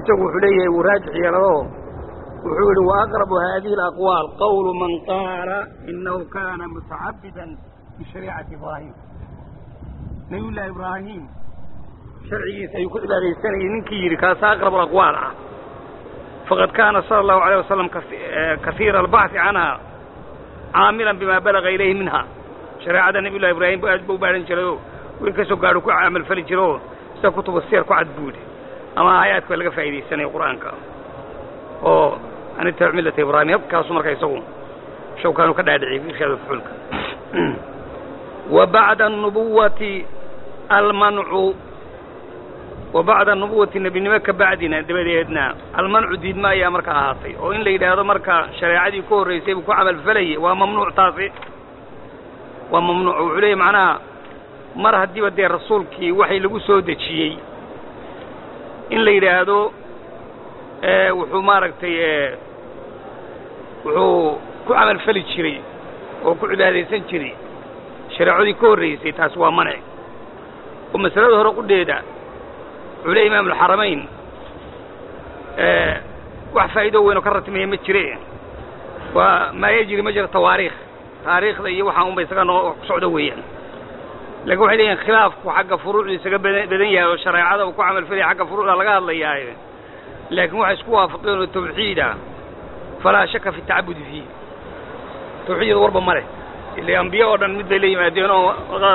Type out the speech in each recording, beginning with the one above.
isagu wuxuu leeyahay wuu raajix yeelado wuxuu yihi waaqrabu hadihi alaqwaal qawlu man qaala inahu kana mutacabidan bishariicati ibraahim nabiy llahi ibraahim sharcigiisa ayuu ku cibaadaysanayay ninkii yidhi kaasa aqrab alaqwaal ah faqad kaana sala allahu alayh wasalam kasiira albaxhi canha caamilan bima balaga ilayhi minha shareecada nabiy llahi ibraahim aad ba u baadhan jiray oo wiil kasoo gaadho ku camalfali jira oo sida kutuba siyar ku cad buudhi ama aayaadka laga faa'iidaysanaya qur'aanka oo an ittabic millata ibraahim habkaasu marka isagu shawkaanu ka dhaadhiciyay fi irshaad fuxuulka wa bacda anubuwati almancu wa bacda anubuwati nebinimo ka bacdina dabadeedna almancu diidma ayaa marka ahaatay oo in la yidhaahdo marka shareecadii ku horraysay buu ku camalfalayay waa mamnuuc taasi waa mamnuuc wuxuu leeyahy macnaha mar haddiiba dee rasuulkii waxay lagu soo dejiyey in la yidhaahdo wuxuu maaragtay wuxuu ku camalfali jiray oo ku cibaadaysan jiray shareecadii ka horraysay taasi waa manci oo masalada hore qudheeda wuxuu leey imaam alxaramayn wax faa'iido weyn oo ka ratimaya ma jire waa maa yajri ma jira tawaariikh taariikhda iyo waxaa unba isaga noo ku socdo weeyaan lakin waxay leeyihin khilaafku xagga furuucdu isaga bada badan yahay oo shareecada uu ku camalfalaya xagga furuucda laga hadlayaaye laakiin waxay isku waafaqeen oo tawxiida falaa shaka fi tacabudi fiih tawxiidda warba ma leh ila ambiye oo dhan mid bay la yimaadeen oo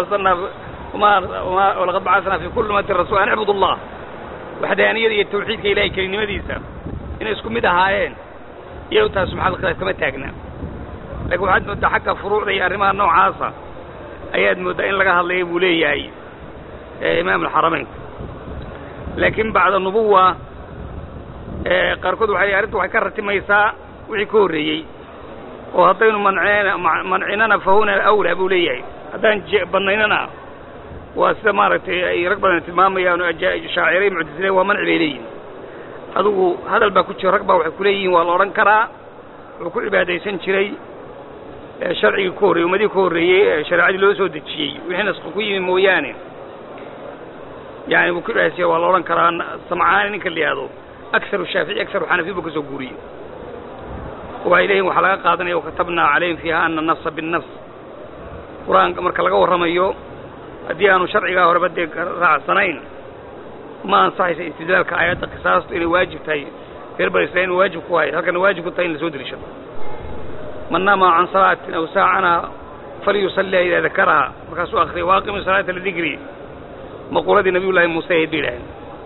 laqad bacasnaa fi kulli ummatin rasul an icbud allah waxdaaniyada iyo tawxiidka ilahay kelinimadiisa inay isku mid ahaayeen iyo taas maxal khilaaf kama taagna lakin waxaad mooddaa xagga furuucda iyo arrimaha noocaasa ayaad mooddaa in laga hadlaya buu leeyahay imaam alxaramayn laakiin bacda nubuwa qaarkood waxay arrintu waxay ka ratimaysaa wixii ka horreeyey oo haddaynu manceen mancinana fa huna awlaa buu leeyahay haddaan bannaynana waa sida maaragtay ay rag badan tilmaamayaan oo shaacirey muctasile waa manci bay leeyihin adugu hadal baa ku jira rag baa waxay ku leeyihiin waa la odhan karaa wuxuu ku cibaadaysan jiray sharcigii ka horreyey ummadihii ka horreeyey ee shareecadii loo soo dejiyey wixii nasku ku yimi mooyaane yani buu ku cibaadaysanya waa la odhan karaa samcaani ninka la yihahdo akharu shaafici akharu xanafi buu ka soo guuriyey waxay leeyihin waxaa laga qaadanaya wakatabnaa calayhim fiiha ana nafsa binnafs qur-aanka marka laga warramayo haddii aanu sharcigaa horeba dee raacsanayn ma ansaxaysa istidlaalka aayadda qisaastu inay waajib tahay reer bani israil inu waajib ku hayo halkana waajib ku tahay in la soo deliishado man naama can salaatin aw saacana falyusalliha idaa dakaraha markaasuu akriyay waaqimi salaata lidikri maquuladii nabiy llahi muuse ahayd bay idhaaheen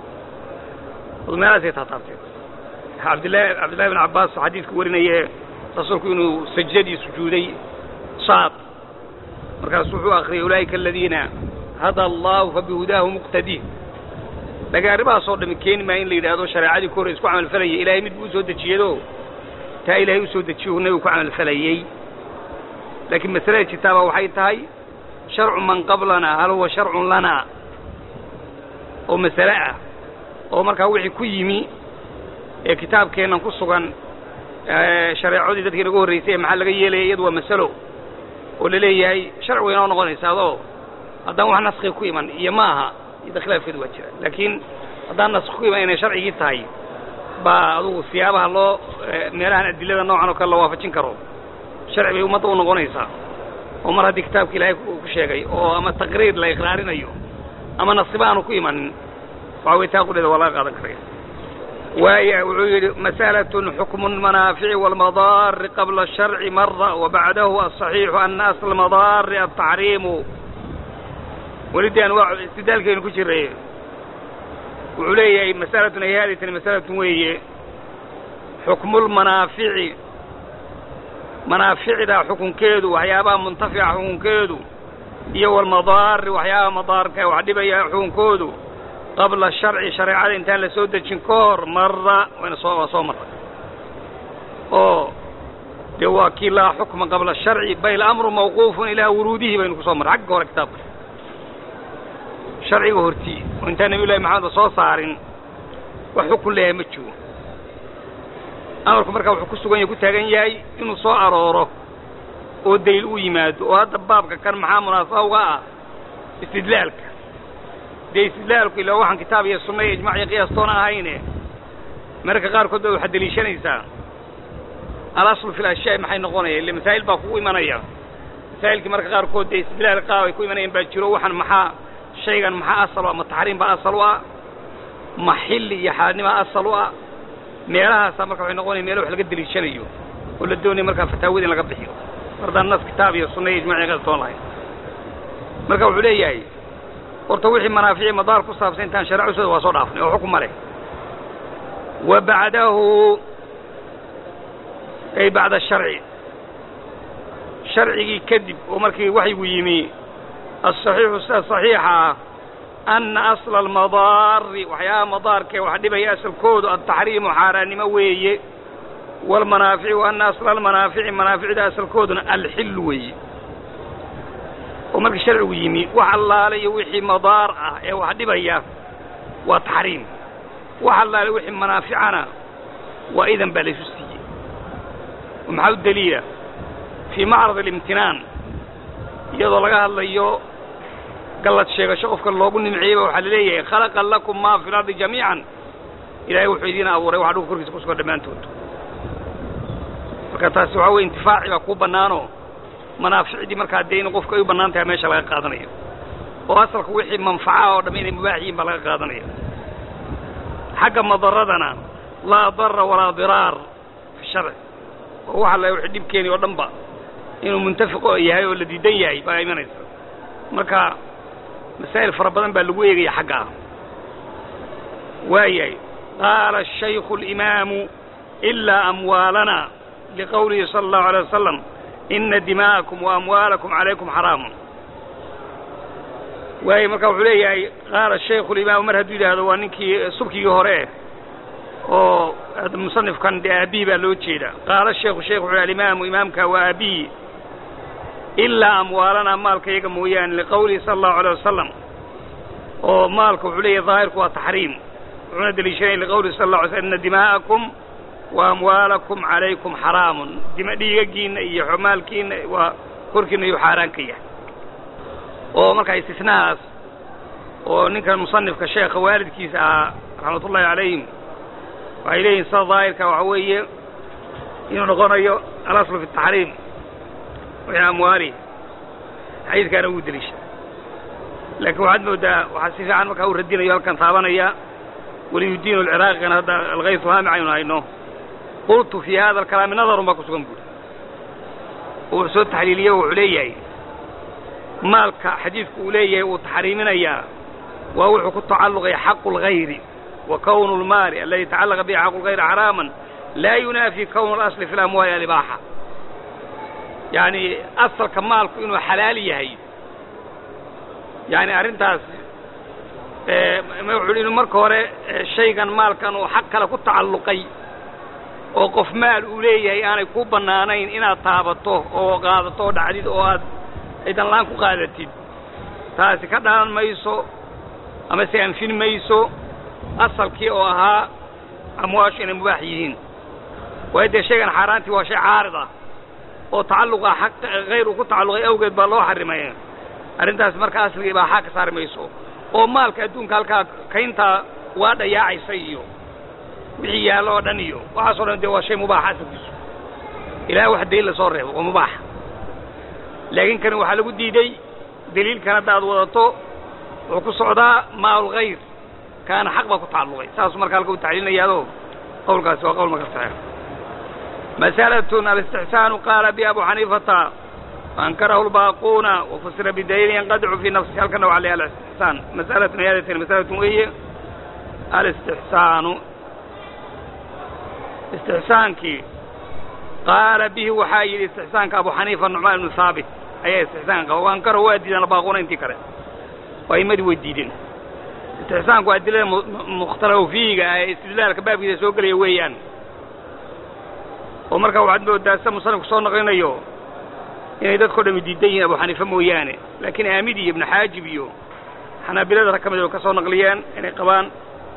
adu meelaasay taataabteen abdillahi cabdillahi bin cabbaas xadiidka warinaye rasuulku inuu sajdadii sujuuday saad markaasuu wuxuu akriyay ulaa'ika aladiina hada allahu fabihudaahu muqtadii laakiin arrimahaasoo dhami keeni maa in la yidhaahdo shareecadii ka hore isku camalfalayay ilaahay mid buu usoo dejiyado taa ilaahay usoo dejiyo nabigu ku camalfalayey laakiin masalada jirtaaba waxay tahay sharcu man qablana hal huwa sharcun lana oo masale ah oo markaa wixii ku yimi ee kitaabkeennan ku sugan shareecadii dadkii naga horraysay maxaa laga yeelaya iyadu waa masalo oo la leeyahay sharci way inoo noqonaysa adoo haddaan wax naskhi ku iman iyo ma aha iyada khilaafkeedu waa jira laakiin haddaan naskhi ku iman inay sharcigii tahay baa adugu siyaabaha loo meelahan adilada noocan oo kale la waafajin karo sharci bay ummadda u noqonaysaa oo mar haddii kitaabka ilaahay ku sheegay oo ama taqriir la iqraarinayo ama naskiba aanu ku imanin waxa way taa qudheeda waa laga qaadan karaya waaya wuxuu yidhi mas'alatun xukmu lmanaafici waalmadaari qabla asharci mara wabacdahu aلصaxiixu ana asla almadaari altaxriimu welidii anwaa istidaalkeenu ku jiray wuxuu leeyahay mas'alatun ay haaditani mas'alatun weeye xukmulmanaafici manaaficda xukunkeedu waxyaabaha muntafica xukunkeedu iyo walmadaari waxyaabaha madaarka wax dhibaya xukunkoodu qabla sharci shareecada intaan la soo dejin ka hor marra wayna soo waa soo marray oo dee waa kii laa xukma qabla sharci bal amru mawquufun ilaa wuruudihi baynu ku soo marray xagga hore kitaabka sharciga hortii oo intaan nabiy llahi maxamed soo saarin wax xukun leeyahay ma jiro amarku markaa wuxuu ku sugan yahay ku taagan yahay inuu soo arooro oo daliil u yimaado oo hadda baabka kan maxaa munaasaba uga ah istidlaalka dee istidlaalku ilaa waxaan kitaab iyo sunna iyo ijmac iyo qiyaas toona ahayne mararka qaarkood ba waxaad deliishanaysaa alaslu fi lashyaa maxay noqonaya ille masaa'il baa kugu imanaya masaa'ilkii mararka qaarkood dee istidlaal qaab ay ku imanayaan baa jiro waxaan maxaa shaygan maxaa asal u ah ma taxriim baa asal u ah ma xilli iyo xaadnimaa asal u ah meelahaasaa marka waxay noqonaya meelo wax laga deliishanayo oo la doonaya markaa fataawada in laga bixiyo mardaan nas kitaab iyo sunna iyo ijmaci qastoon lahayn marka wuxuu leeyahay horta wixii manaafici madaar ku saabsan intaan shareec usooda waa soo dhaafnay oo xukuma leh wa bacdahu ay bacda sharci sharcigii kadib oo markii waxyigu yimi asaxiixu sida saxiixa ah anna asla almadaari waxyaabaha madaarkee wax dhibaya asalkoodu altaxriimu xaaraannimo weeye waalmanaafici wa anna asla almanaafici manaaficda asalkooduna alxillu weeye oo markii sharcigu yimi wax allaale iyo wixii madaar ah ee wax dhibaya waa taxriim wax allaale wixii manaaficana waa idan baa laysu siiyey oo maxaa u daliila fii macrad alimtinaan iyadoo laga hadlayo gallad sheegasho qofka loogu nimceeyeyba waxaa la leeyahay khalaqa lakum maa fi lardi jamiican ilaahay wuxuu idiin abuuray waxa dhulka korkiisa ku sugan dhammaantood marka taasi waxaa weye intifaaci baa kuu bannaanoo manaaficdii markaa dee in qofka ay u bannaan tahay meesha laga qaadanayo oo asalka wixii manfacaha oo dhamm inay mubaax yihiin baa laga qaadanaya xagga madaradana laa darra walaa diraar fi sharci oo waxa la wixii dhibkeeni oo dhan ba inuu muntafiqo yahay oo la diidan yahay baa imanaysa marka masaa'il fara badan baa lagu eegaya xagga ah waayahay qaala الشhaykhu الإimaamu إilaa amwaalana liqowlihi salى الlahu عalيه wasalam ina dima'akum وamwaalakum عalaykum xaraamun waayay marka wuxuu leeyahay qaala shaykhu اlimaamu mar hadduu yidhaahdo waa ninkii subkigii hore oo musanifkan dee aabihi baa loo jeeda qaala sheikhu sheikh wuxuu alimaamu imaamka waa aabihi ilaa amwaalana maalka iyaga mooyaane liqowlihi sala allahu alay wasalam oo maalka wuxuu leeyahay daahirku waa taxriim wuxuuna deliishanaya liqowlihi sala allah alay slam ina dimaa'akum wa amwaalakum calaykum xaraamun dima dhiigagiinna iyo maalkiinna waa korkiina yuu xaaraan ka yahay oo markaa istisnahaas oo ninkan musanifka sheekha waalidkiisa ahaa raxmatullahi calayhim waxay leeyihin sida daahirka waxa weeye inuu noqonayo alaslu fi taxriim wixii amwaali xadiidkaana wuu deliisha laakiin waxaad moodaa waxaa si fiican markaa uu radinayo halkan taabanaya waliyudiin alciraaqina hadda alkaysu haamic aynu hayno qultu fii hada alkalaami nadarun baa ku sugan buuri oo wuxuu soo taxliiliye wuxuu leeyahay maalka xadiidku uu leeyahay uu taxriiminayaa waa wuxuu ku tacalluqaya xaqu اlgayri wa kownu اlmaali aladi tacallaqa bihi xaqu اlgayri xaraaman laa yunaafi kownu اlasli fi اlamwaali alibaaxa yacni asalka maalku inuu xalaal yahay yani arrintaas wuxuu inuu marka hore shaygan maalkan uu xaq kale ku tacalluqay oo qof maal uu leeyahay aanay ku bannaanayn inaad taabato oo qaadato oo dhacdid oo aad aydan laan ku qaadatid taasi ka dhalan mayso ama se anfin mayso asalkii oo ahaa amwaashu inay mubaax yihiin waayo dee shaygan xaaraantii waa shay caarid ah oo tacalluqa xaq hayr uu ku tacalluqay awgeed baa loo xarimay arrintaas marka asliga ibaaxaa ka saari mayso oo maalka adduunka halkaa kayntaa waa dhayaacaysa iyo wixii yaallo oo dhan iyo waxaasoo dhan dee waa shay mubaaxa asalkiisu ilaah wax daliil lasoo reebo waa mubaax laakiin kani waxaa lagu diiday daliilkan hadda aad wadato wuxuu ku socdaa maal hayr kaana xaq baa ku tacalluqay saasuu marka halka u tacliilinayaado qowlkaasi waa qowl marka saxiix mas'alatun alistixsaanu qaala bi abu xaniifata وأنكره الباقون وفسر بدليل ينقدع في نفسه هل كان عليه الاستحسان مسألة هذه مسألة وهي الاستحسان استحسانك قال به وحاي استحسانك أبو حنيفة النعمان بن ثابت أي استحسانك وأنكره وادي أنا باقون انت كره وأيمد وديدين استحسانك وأدلة مختلف فيه استدلالك باب إذا سوق لي ويان ومركا وعد وداسة مصنف صون غينيو inay dadkao dhami diidan yihiin abu xaniife mooyaane laakiin aamidi iyo ibnu xaajib iyo xanaabilada rag ka mid oo ka soo naqliyeen inay qabaan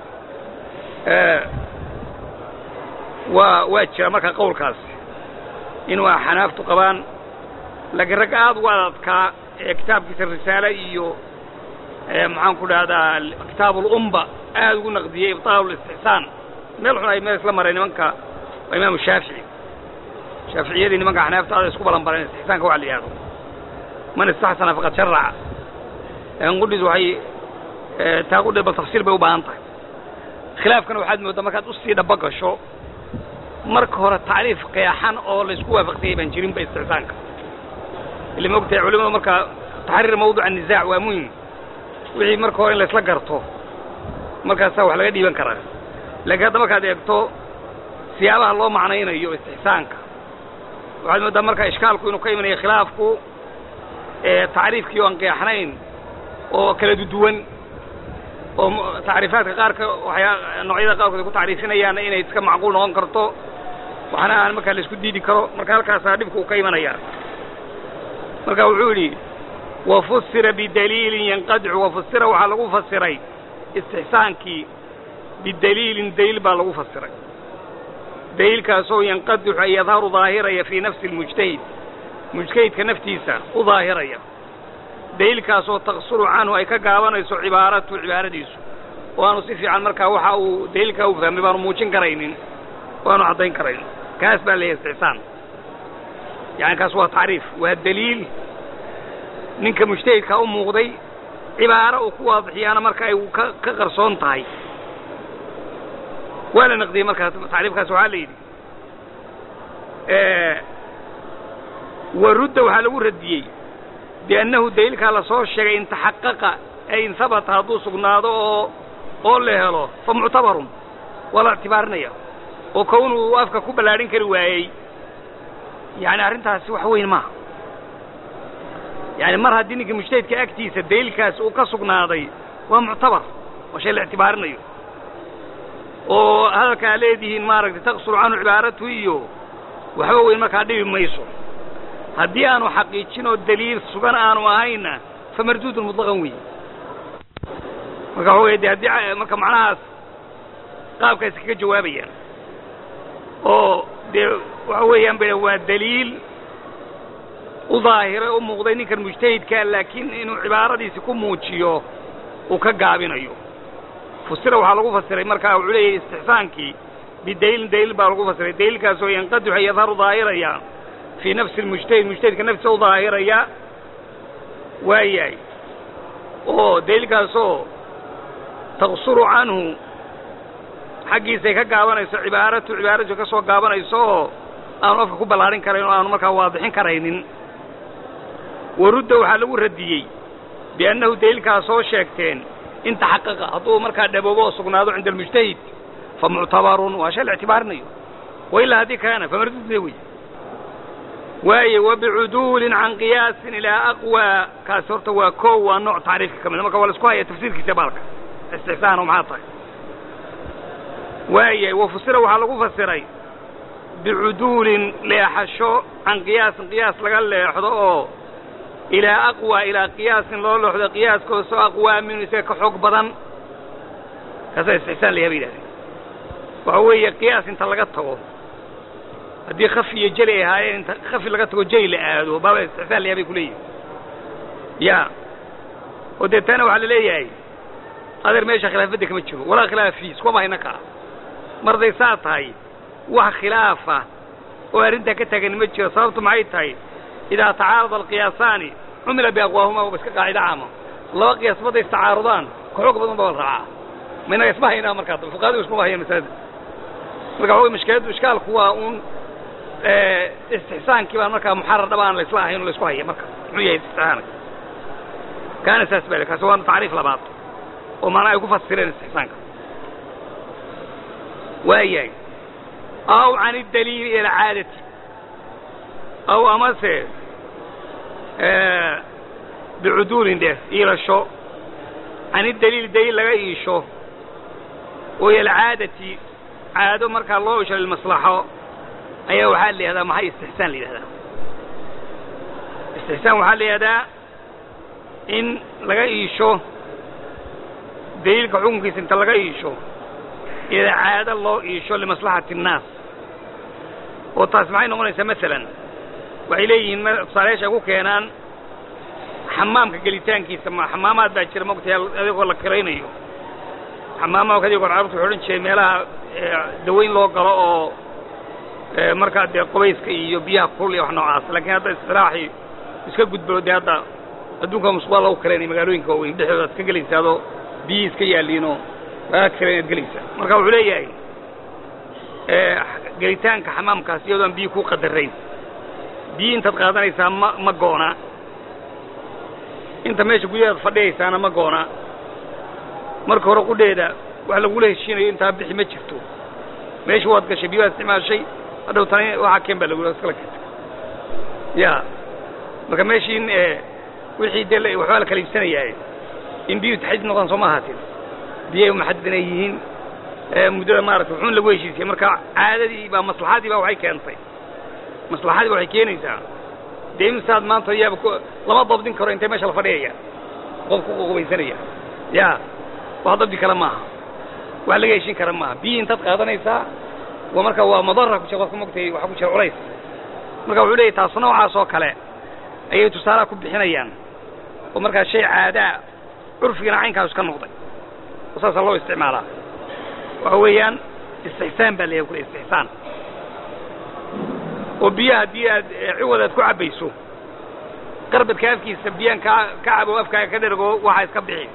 waa waa jira marka qowlkaas in waa xanaaftu qabaan laakiin rag aad ugu adadkaa ee kitaabkiisa risaale iyo maxaan ku dhahdaa kitaab ulumba aad ugu naqdiyey ibtaal istixsaan meel xun ay meel isla mareen nimanka waa imaamu shaafici shaaficiyadii nimanka xanaaftaada isku balanbaleen istixsaanka waxa la yidhahdo man istaxsana faqad sharaca laakin qudhiis waxay taa qudhi bal tafsiil bay u baahan tahay khilaafkana waxaad mooddaa markaad usii dhaba gasho marka hore tacriif qeexan oo laysku waafaqsanyay baan jirinba istixsaanka ila maogtahay culimadu marka taxriir mawduca nisaac waa muhim wixii marka hore in laysla garto markaasaa wax laga dhiiban karaa laakiin hadda markaad eegto siyaabaha loo macnaynayo istixsaanka waxaad mooddaa marka ishkaalku inuu ka imanayo khilaafku tacriifkii oo aan qeexnayn oo kala duduwan oo tacriifaadka qaarka waxyaa noocyada qaarkood ay ku tacriifinayaanna inay iska macquul noqon karto waxna aan markaa la isku diidi karo marka halkaasaa dhibka uu ka imanaya marka wuxuu yidhi wafusira bidaliilin yanqadicu wafusira waxaa lagu fasiray istixsaankii bidaliilin daliil baa lagu fasiray daliilkaasoo yanqadixu ay yadharu daahiraya fii nafsi almujtahid mujtahidka naftiisa u daahiraya daliilkaasoo taqsuru canhu ay ka gaabanayso cibaaratu cibaaradiisu oo aanu si fiican markaa waxa uu daliilkaa u fahmay baanu muujin karaynin oo aanu caddayn karaynin kaas baa leeyahay istixsaan yani kaas waa tacriif waa daliil ninka mujtahidkaa u muuqday cibaaro uu ku waadixiyaana marka ay ka ka qarsoon tahay waa la naqdiyey markaas tacriifkaas waxaa la yidhi warudda waxaa lagu radiyey biannahu daliilkaa lasoo sheegay in taxaqaqa ay in habata hadduu sugnaado oo oo la helo fa muctabarun waa la ictibaarinaya oo kownuu afka ku ballaadhin kari waayey yani arrintaasi wax weyn maaha yani mar haddii ninka mujtahidka agtiisa daliilkaasi uu ka sugnaaday waa muctabar waa shay la ictibaarinayo oo hadalka aa leedihiin maaragtay taqsuru canhu cibaaratu iyo waxba weyn markaa dhibi mayso haddii aanu xaqiijin oo daliil sugan aanu ahayna fa marduudun mutlaqan weeye marka waxa wey de haddii marka macnahaas qaabkaas kaga jawaabayaan oo dee waxa weeyaan ba waa daliil u daahiray u muuqday ninkan mujtahidkaa laakiin inuu cibaaradiisi ku muujiyo uu ka gaabinayo fusira waxaa lagu fasiray markaa wuxuu leeyahy istixsaankii bidaliilin daliil baa lagu fasiray daliilkaasoo yanqadixu yadharu daahiraya fii nafsi lmujtahid mujtahidka naftiisa u daahiraya waayahay oo daliilkaasoo taqsuru canhu xaggiisay ka gaabanayso cibaaratu cibaaradiisu ka soo gaabanayso oo aanu afka ku ballaadhin karayn oo aanu markaa waadixin karaynin warudda waxaa lagu radiyey biannahu daliilkaa soo sheegteen in taxaqaqa hadduu markaa dhaboobo oo sugnaado cinda almujtahid fa muctabarun waa shay la ictibaarinayo wa ilaa haddii kaana famardudna wey waaye wabicuduulin can qiyaasin ilaa aqwaa kaasi horta waa koow waa nooc tacriifka ka mida marka waa la isku haya tafsiirkiisa baalka istixsaan oo maxaa tahay waayahay wafusira waxaa lagu fasiray bicuduulin leexasho can qiyaasin qiyaas laga leexdo oo ilaa aqwa ilaa qiyaasin loo leexdo qiyaaskoosoo aqwaa minu isaga ka xoog badan kaasaa istixsaan layaha bay yidhahdeen waxa weeye qiyaas inta laga tago haddii khafi iyo jeli ay ahaayeen inta khafi laga tago jeli la aado baaba istixsaan layaha bay ku leeyihin ya oo dee taana waxaa la leeyahay adeer meesha khilaafadda kama jiro walaa khilaaf fii iskuma hayna kaa marday saa tahay wax khilaafa oo arrintaa ka taagan ma jiro sababtu maxay tahay idaa tacaarada alqiyaasaani cumila biaqwaahuma waba iska qaacida caama laba qiyaas madday istacaarudaan ka xoog badan baa la raacaa ma inaga isma haynaa markaa fuqahadu iskuma hayaan masalada marka waxa wey mashkiladu ishkaalku waa uun istixsaankii baan markaa muxarar dhaba aan la isla ahayn oo la isku haya marka muxuu yahay istixsaanka kaana saas baa kaasi waa tacriif labaad oo maanaa ay ku fasireen istixsaanka waayahay aw can idaliili ila alcaadati aw amase bicuduulin dheh iilasho can idaliili daliil laga iisho oo ila alcaadati caado markaa loo isho lilmaslaxo ayaa waxaa la yihahdaa maxay istixsaan la yidhahdaa istixsaan waxaa la yihahdaa in laga iisho daliilka xukunkiisa inta laga iisho ila caado loo iisho limaslaxati الnaas oo taas maxay noqonaysaa masalan waxay leeyihiin tusaalayaasha ay ku keenaan xamaamka gelitaankiisa ma xamaamaad baa jira mogtahay adigoo la kiraynayo xamaamaha kadib goor carurtu waxay odhan jireen meelaha dawayn loo galo oo markaa dee qubayska iyo biyaha kulul iyo wax noocaas laakiin hadda istiraaxi iska gudbo dee hadda adduunka musqubaa lagu kareenay magaalooyinka waaweyn dhexdooda ad ka gelaysa adoo biyihii iska yaaliinoo laga kareen ad gelaysa marka wuxuu leeyahay gelitaanka xamaamkaas iyadoo aan biyi ku qadarayn biyi intaad qaadanaysaa ma ma goona inta meesha gudahaad fadhiyaysaana ma goona marka hore qudheeda wax lagula heshiinayo intaa bixi ma jirto meesha waad gashay biyo waad isticmaashay hadhow tani waxaa keen baa lagu iskala karta ya marka meeshii in wixii dee waxbaa la kala iibsanayaa in biyuhu taxdiid noqdaan soo ma ahaatin biyay maxadid inay yihiin muddada maarata wuxuun lagu heshiisiyey marka caadadii baa maslaxadii baa waxay keentay maslaxadii ba waxay keenaysaa dee imisaad maanta yaaba lama dabdin karo intay meesha la fadhiyaya qofku qubaysanaya ya wax dabdi kale maaha wax laga heshin kara maaha biyi intaad qaadanaysaa waa marka waa madara ku qofka mogtay waxa ku jira culays marka wuxuu leeyahy taas noocaas oo kale ayay tusaalaha ku bixinayaan oo markaa shay caadaa curfigana caynkaas ka noqday oo saasaa loo isticmaalaa waxa weeyaan istixsaan baa layahay kule istixsaan oo biyaha haddii aad ciwad aad ku cabbayso qarbadka afkiisa biyaan ka ka cabo afkaaga ka dhergo waxaa iska bixi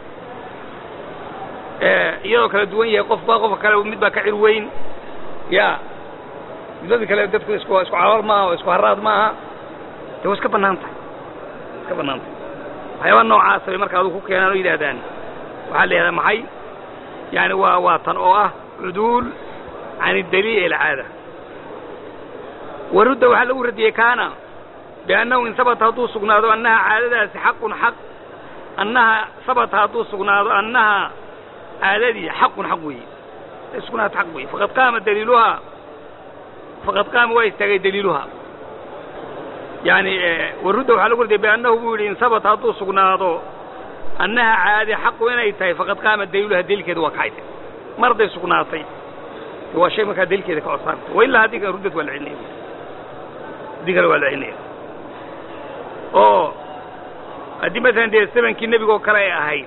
iyadoo kala duwan yahay qofba qofka kale mid baa ka cir weyn ya midbadi kale dadku isku isku calool maaha oo isku haraad maaha de waa iska bannaan tahay iska bannaan tahay waxyaaba noocaasa bay marka adugu ku keenaan oo yidhaahdaan waxaa la yidhahdaa maxay yani waa waa tan oo ah cuduul can idaliil ila caada warudda waxaa lagu radiyey kaana biannahu in sabata hadduu sugnaado annaha caadadaasi xaqun xaq annaha sabata hadduu sugnaado annaha caadadii xaqun xaq weeye sugnaad xaq weeye faqad qaama daliiluhaa faqad qaama waa istaagay daliiluhaa yani warudda waxaa lagu radiyey biannahu buu yidhi in sabata hadduu sugnaado annaha caadi xaqu inay tahay faqad qaama daliiluhaa daliilkeeda waa kacayde mar hadday sugnaatay waa shay markaa daliilkeeda ka codsaanta wa ilaa haddii kale ruddad waa la celinaya haddii kale waa la celinaya oo haddii masalan dee samankii nebiga oo kale ay ahayd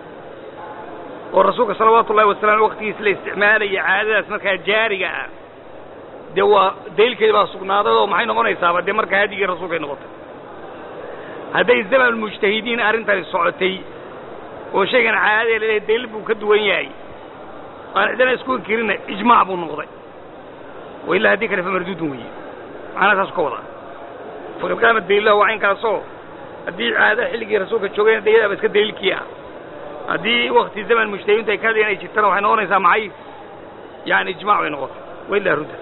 oo rasuulka salawaatu ullahi wasalam waktigiis la isticmaalaya caadadaas markaa jaariga ah dee waa daliilkeeda baa sugnaaday oo maxay noqonaysaaba dee markaa hadigii rasuulkay noqotay hadday zamanulmujtahidiin arrintani socotay oo shaygan caadadee laleehay daliil buu ka duwan yahay aan cidana isku inkirina ijmaac buu noqday wa ilaa haddii kale fa marduudun weeye macnaha saas ka wadaa faqad qaama daliilaha waa caynkaasoo haddii caada xilligii rasuulka joogayna de yadaaba iska daliilkii ah haddii wakti zaman mujtahidiintu ay ka hadlayan ay jirtana waxay noqonaysaa maxay yani ijmac bay noqotay wa ilaa rudda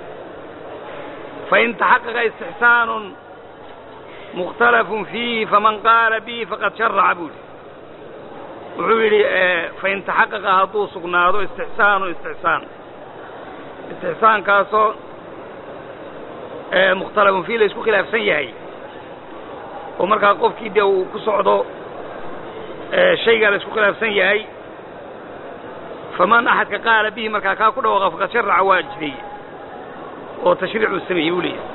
fain taxaqaqa istixsaanun mukhtalafun fiihi faman qaala bihi faqad sharaca buu yidhi wuxuu yidhi fain taxaqaqa hadduu sugnaado istixsaanu istixsaan istixsaankaasoo mukhtalafun fiihi la isku khilaafsan yahay oo markaa qofkii dee uu ku socdo shaygaa la isku khilaafsan yahay faman axadka qaala bihi markaa kaa ku dhawaaqa faqad sharaca waa jideeye oo tashriicuu sameeyey buu leeyahay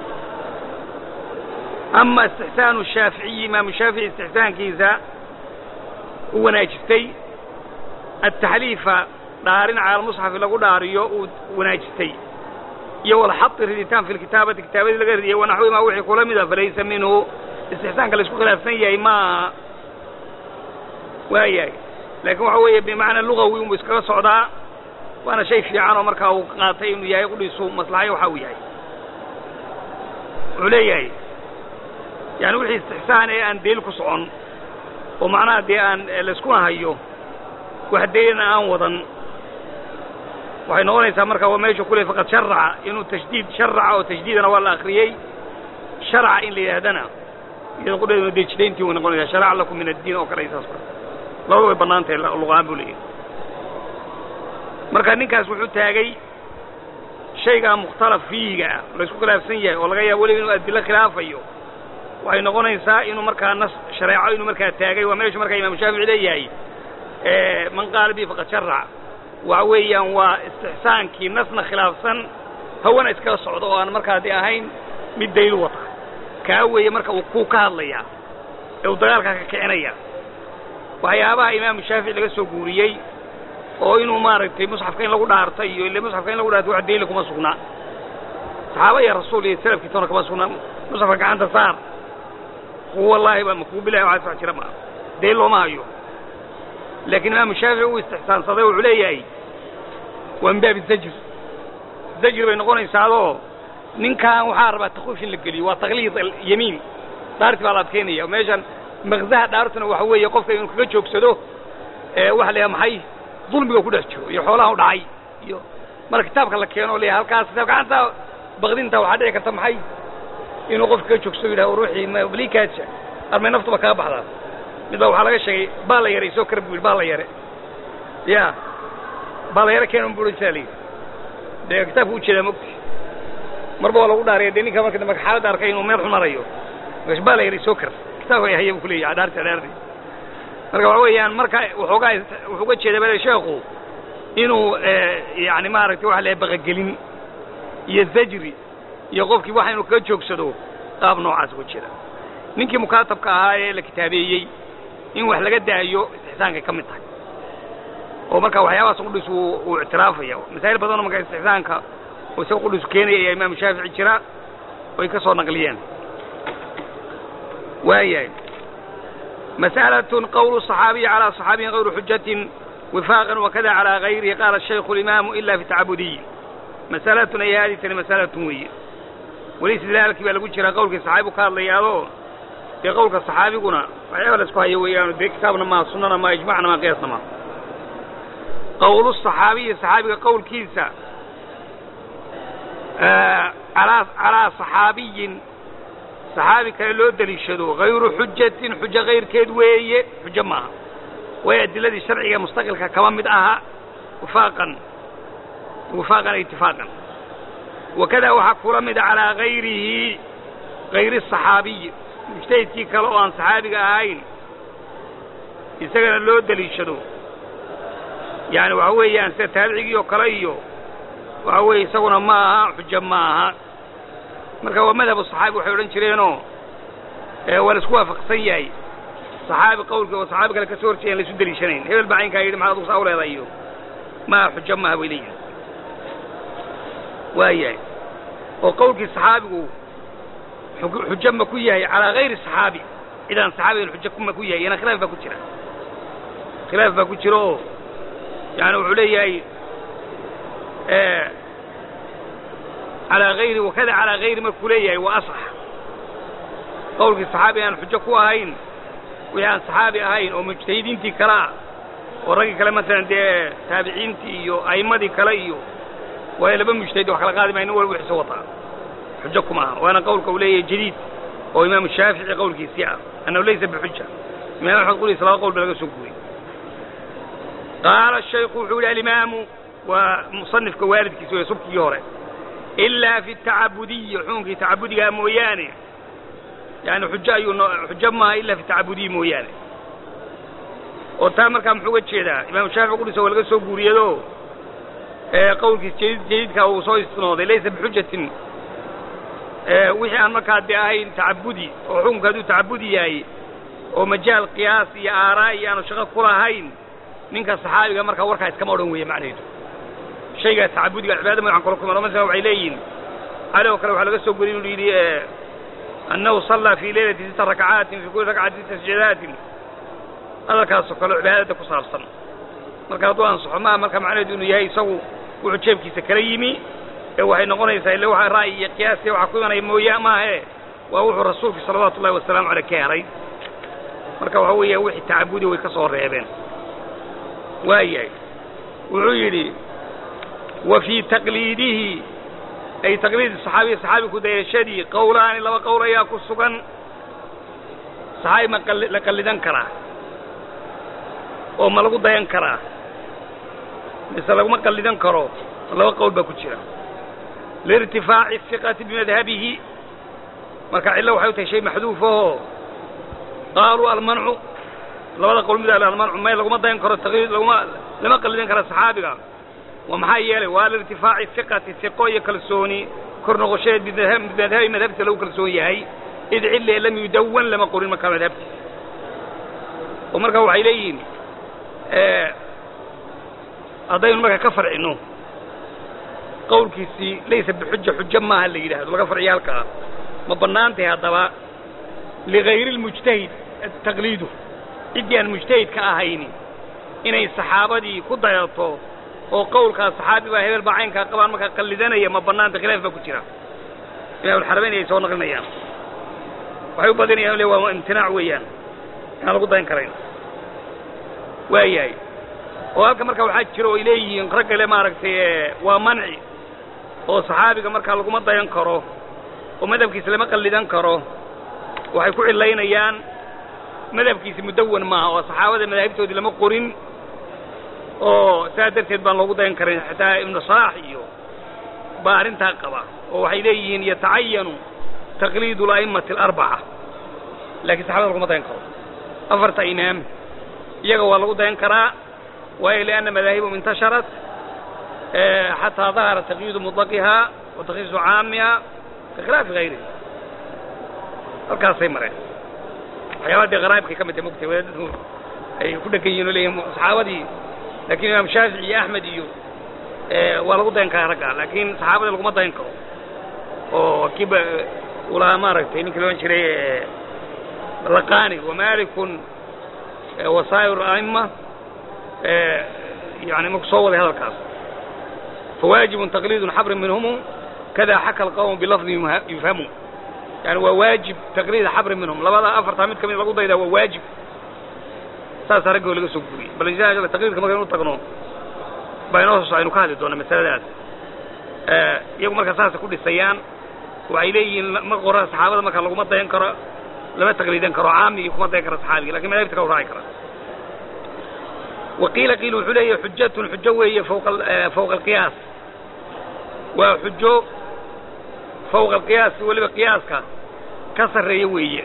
ama istixsaanu shaaficiyi imaamu shaafici istixsaankiisa u wanaajistay ataxliifa dhaarin cala almusxafi lagu dhaariyo uu wanaajistay iyo walxadi riditaan fi lkitaabati kitaabadii laga ridiyay wanaxwimaa wixii kula mida falaysa minhu istixsaanka la isku khilaafsan yahay maaha waayahay laakiin waxa weeye bimacnaa lugawi unbu iskaga socdaa waana shay fiican oo markaa uu qaatay inuu yahay qudhiisu maslaxayo waxa uu yahay wuxuu leeyahay yani wixii istixsaan ee aan daliil ku socon oo macnaha dee aan layskuna hayo wax daliilna aan wadan waxay noqonaysaa marka waa meeshu kule faqad sharaca inuu tashdiid sharaca oo tajdiidana waa la akriyey sharaca in la yidhahdana iyada qudheeduna dee jidayntii way noqonaysaa sharaca lakum min addiin oo kale ay saas labada way bannaan tahay luqaan buu leeyahay marka ninkaas wuxuu taagay shaygaa mukhtalaf fiihiga ah la isku khilaafsan yahay oo laga yaaba weliba inuu adilo khilaafayo waxay noqonaysaa inuu markaa nas shareeco inuu markaa taagay waa meeshu markaa imaamu shaafici leeyahay man qaala bi faqad sharac waxa weeyaan waa istixsaankii nasna khilaafsan hawana iskaga socdo oo aan markaa de ahayn mid daliil wata kaa weeye marka uu kuu ka hadlayaa ee uu dagaalkaa ka kicinaya waxyaabaha imaamu shaafici laga soo guuriyey oo inuu maaragtay musxafka in lagu dhaartay iyo ile musxafka in lagu dhaartay wax daliila kuma sugnaa saxaaba iyo rasuul iyo salafkiisana kuma sugnaa musxafka gacanta saar kuwa wallaahi baa makuu bilahi waxaas wax jira maa daliil looma hayo laakiin imaamu shaafici uu istixsaansaday wuxuu leeyahay waa min baabi zajr zajr bay noqonaysaadoo ninkan waxaa rabaa takwiif in la geliyo waa takliid yamiin dhaarti baa la adkeynaya meeshan makzaha dhaartuna waxa weeye qofka inuu kaga joogsado waxa la yaha maxay dulmiga ku dhex jiro iyo xoolaha u dhacay iyo marka kitaabka la keeno o leeyahay halkaas kitaab gacanta bakdinta waxaa dhici karta maxay inuu qofka kaga joogsado yidhaha ruuxii malikaadsa armay naftuba kaga baxdaa mid baa waxaa laga sheegay baa la yare isoo kara bu yidhi baa la yare ya baa la yare keena bui saa layidhi dee kitaabka ujeedaa mogti marba waa lagu dhaariya dee ninka marka dambe xaaladda arkay inuu meel xun marayo markaas baa la yare isoo kar kitaabka haya bu kuleeyahay dhaarti dhaarti marka waxa weeyaan marka waxoogaa wuxuu uga jeeda bale sheekhu inuu yani maaragtay waxa la baqagelin iyo zajri iyo qofkii waxa inuu kaga joogsado qaab noocaas uga jeeda ninkii mukaatabka ahaa ee la kitaabeeyey in wax laga daayo istixsaankay ka mid tahay oo marka waxyaabahaas qudhis uu ictiraafaya masaa'il badanoo marka istixsaanka oo isaga qudhisu keenaya ayaa imaamu shaafici jira oy ka soo naqliyeen waayahay مسألة قول الصحابي على صحابي غير حجة وفاقا وكذا على غيره قال الشيخ الإمام إلا في تعبدي مسألة أي هذه مسألة وي وليس ذلك بل قلت قولك الصحابي قال لي هذا في قولك الصحابي قلنا وعيوة لسكوها يويان دي كتابنا ما سننا ما إجمعنا ما قياسنا ما قول الصحابي الصحابي قول كيسا آه على على صحابي saxaabi kale loo deliishado hayru xujatin xujo kayrkeed weeye xujo maaha way adiladii sharciga mustaqilka kama mid aha wifaaqan wifaaqan itifaaqan wakada waxaa kula mida calaa hayrihi hayri saxaabiyi mujtahidkii kale oo aan saxaabiga ahayn isagana loo deliishado yani waxa weeyaan sida taabicigii oo kale iyo waxa weeye isaguna ma aha xujo ma aha marka waa madhab saxaabi waxay odhan jireenoo waa la isku waafaqsan yahay saxaabi qawlka oo saxaabi kale ka soo horjeeyan laisu deliishanayn hebel baa caynkaa yidhi maxaad adugu saa u leedahay iyo maa xujo maaha bay leeyihin waa yahay oo qawlkii saxaabigu xujo ma ku yahay calaa hayri saxaabi cidaan saxaabigan xujo ma ku yahay iyana khilaaf baa ku jira khilaaf baa ku jira oo yani wuxuu leeyahay calaa hayri wakada calaa hayri markuu leeyahay waa asax qawlkii saxaabi aan xujo ku ahayn wixii aan saxaabi ahayn oo mujtahidiintii kale ah oo raggii kale masalan dee taabiciintii iyo a'immadii kale iyo waayo laba mujtahid wax kala qaadi maya nin walba wixiisa wataa xujo kuma aha waana qawlka uu leeyahay jadiid oo imaamu shaafici qawlkiisii ah annahu laysa bixuja imam axmed qulis laba qowl ba laga soo guuriyey qaala shaykhu wuxuu yihi alimaamu waa musanifka waalidkiisa wey subkigii hore ilaa fi tacabudiyi xukunkii tacabudigaa mooyaane yani xujo ayuu no xujo maaha ilaa fi tacabudiyi mooyaane oo taa markaa muxuu uga jeedaa imaamu shaafici qudhisa waa laga soo guuriyado qawlkiis jadiid jadiidka uu soo istinooday laysa bixujatin wixii aan markaa dee ahayn tacabudi oo xukunka hadduu tacabudi yahay oo majaal qiyaas iyo aaraa iyo aanu shaqo ku lahayn ninka saxaabiga markaa warkaa iskama odhan weeye macnaheedu shaygaa tacabudiga cibaada magacan kala kuma masala waxay leeyihin cali oo kale waxaa laga soo guriyay inuu yidhi annahu sallaa fii leylati sita rakcaatin fii kulli rakcati sita sajadaatin hadalkaasoo kale cibaadada ku saabsan marka hadduu ansaxo maa marka macnaheedu inuu yahay isagu wuxuu jeebkiisa kala yimi ee waxay noqonaysaa ille waxa ra'yi iyo qiyaasiya waxa ku imanaya mooya maahe waa wuxuu rasuulku salawaatu ullahi wasalaamu caleyh ka helay marka waxa weeya wixii tacabudi way ka soo reebeen waayahay wuxuu yidhi wa fii taqliidihi ay taqliidi saxaabiyi saxaabi ku dayashadii qowlaani laba qowl ayaa ku sugan saxaabi ma la qallidan karaa oo ma lagu dayan karaa mise laguma qallidan karo laba qowl baa ku jira liirtifaaci hiqati bimadhabihi marka cillo waxay u tahay shay maxduufahoo qaaluu almancu labada qowl mid almancu may laguma dayan karo taqliid laguma lama qallidan kara saxaabiga waa maxaa yeelay waa liirtifaaci hiqati hiqo iyo kalsooni kor noqoshadeed bimadhabi madhabta lagu kalsoon yahay id cille lam yudawan lama qorin markaa madhabtiisa oo marka waxay leeyihiin haddaynu marka ka farcino qawlkiisii laysa bixuja xujo maaha la yidhahdo laga farciyo halkaa ma bannaantahay haddaba ligayri lmujtahid taqliidu ciddii aan mujtahidka ahayni inay saxaabadii ku dayato oo qawlkaa saxaabi baa hebel baa caynkaa qabaan markaa qallidanaya ma bannaanta khilaaf baa ku jira imaamulxarameyn ay soo naqlinayaan waxay u badinayaan le waa imtinaac weeyaan inaan lagu dayan karayn waayahay oo halka marka waxaa jira oo ay leeyihiin raggale maaragtay waa manci oo saxaabiga markaa laguma dayan karo oo madhabkiisa lama qallidan karo waxay ku cilaynayaan madhabkiisi mudawan maaha oo saxaabada madaahibtoodii lama qorin oo saa darteed baan loogu dayan karin xataa ibnu salaax iyo baa arrintaa qaba oo waxay leeyihiin yatacayanu taqliidu ala'immati alarbaca laakiin saxabada laguma dayan karo afarta imaam iyaga waa lagu dayan karaa waayo lianna madaahibum intasharat xataa dahara taqyiidu mudlaqihaa wa takhsiisu caamiha bikhilaafi hayrihi halkaasay mareen waxyaabaha dee qaraa'ibkay ka mid tahay mogtay wadaadadku ay ku dhegan yihin oo leeyihin saxaabadii laakiin imaam shaafici iyo axmed iyo waa lagu dayan karaa ragga laakiin saxaabada laguma dayan karo oo kiiba ulahaa maaragtay ninkii loodhan jiray laqani wamalikun wasaa'ir a'imma yani marku soo waday hadalkaas fawaajibun taqliidun xabrin minhumu kada xaka alqawmu bilafdin yufhamu yani waa waajib taqliid xabrin minhum labada afartaa mid ka mid lagu daydaa waa waajib saasaa raggoo laga soo guriyey bal insha taqliidka markaynu u tagno baa inoo soo aynu ka hadli doona masaladaas iyagu marka saasay ku dhisayaan waxay leeyihiin ma qora saxaabada marka laguma dayan karo lama taqliidan karo caamigii kuma dayan karo saxaabiga lakin madaahibta kala raaci kara waqiila qiil wuxuu leeyahay xujatun xujo weeye fawqa fawqa alqiyaas waa xujo fawqa alqiyaas weliba qiyaaska ka sarreeya weeye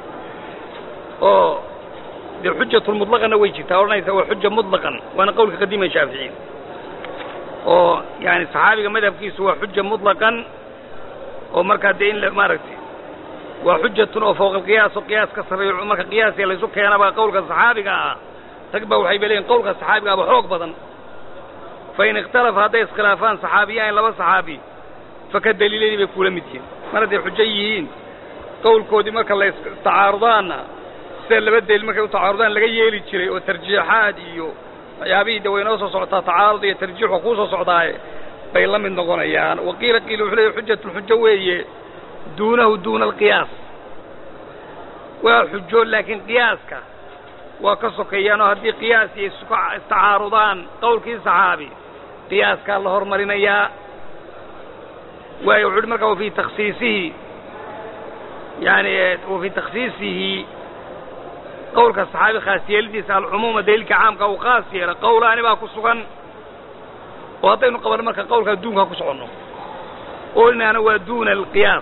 oo dee xujatun mutlaqanna way jirtaa odhanaysa waa xuja mutlaqan waana qawlka qadiima shaaficiin oo yani saxaabiga madhabkiisu waa xuja mutlaqan oo markaa dee in maaragtay waa xujatun oo fawqa alqiyaas oo qiyaas ka sarreeyo marka qiyaasiya laysu keenaba qawlka saxaabiga ah rag ba waxay ba leeyihin qawlka saxaabiga aba xoog badan fain ikhtalafa hadday iskhilaafaan saxaabiyain laba saxaabi faka daliiladii bay kula mid yihiin mar hadday xujo yihiin qawlkoodii marka la istacaarudaanna sida laba daliil markay u tacaarudaan laga yeeli jiray oo tarjiixaad iyo waxyaabihii de way noo soo socotaa tacaarud iyo tarjiix waa kuu soo socdaaye bay la mid noqonayaan waqiila qiila wuxuu leeyahy xujatun xujo weeye duunahu duuna alqiyaas waa xujo laakiin qiyaaska waa ka sokeeyaan oo haddii qiyaas iyo istacaarudaan qawlkii saxaabi qiyaaskaa la hormarinayaa waayo wuxu uhi marka wa fii takhsiisihi yani wa fii takhsiisihi qawlka saxaabi khaas yeelidiisa alcumuuma daliilka caamka uu khaas yeela qawlaani baa ku sugan oo haddaynu qabanno marka qawlka adduunka ku soconno olinaana waa duuna alqiyaas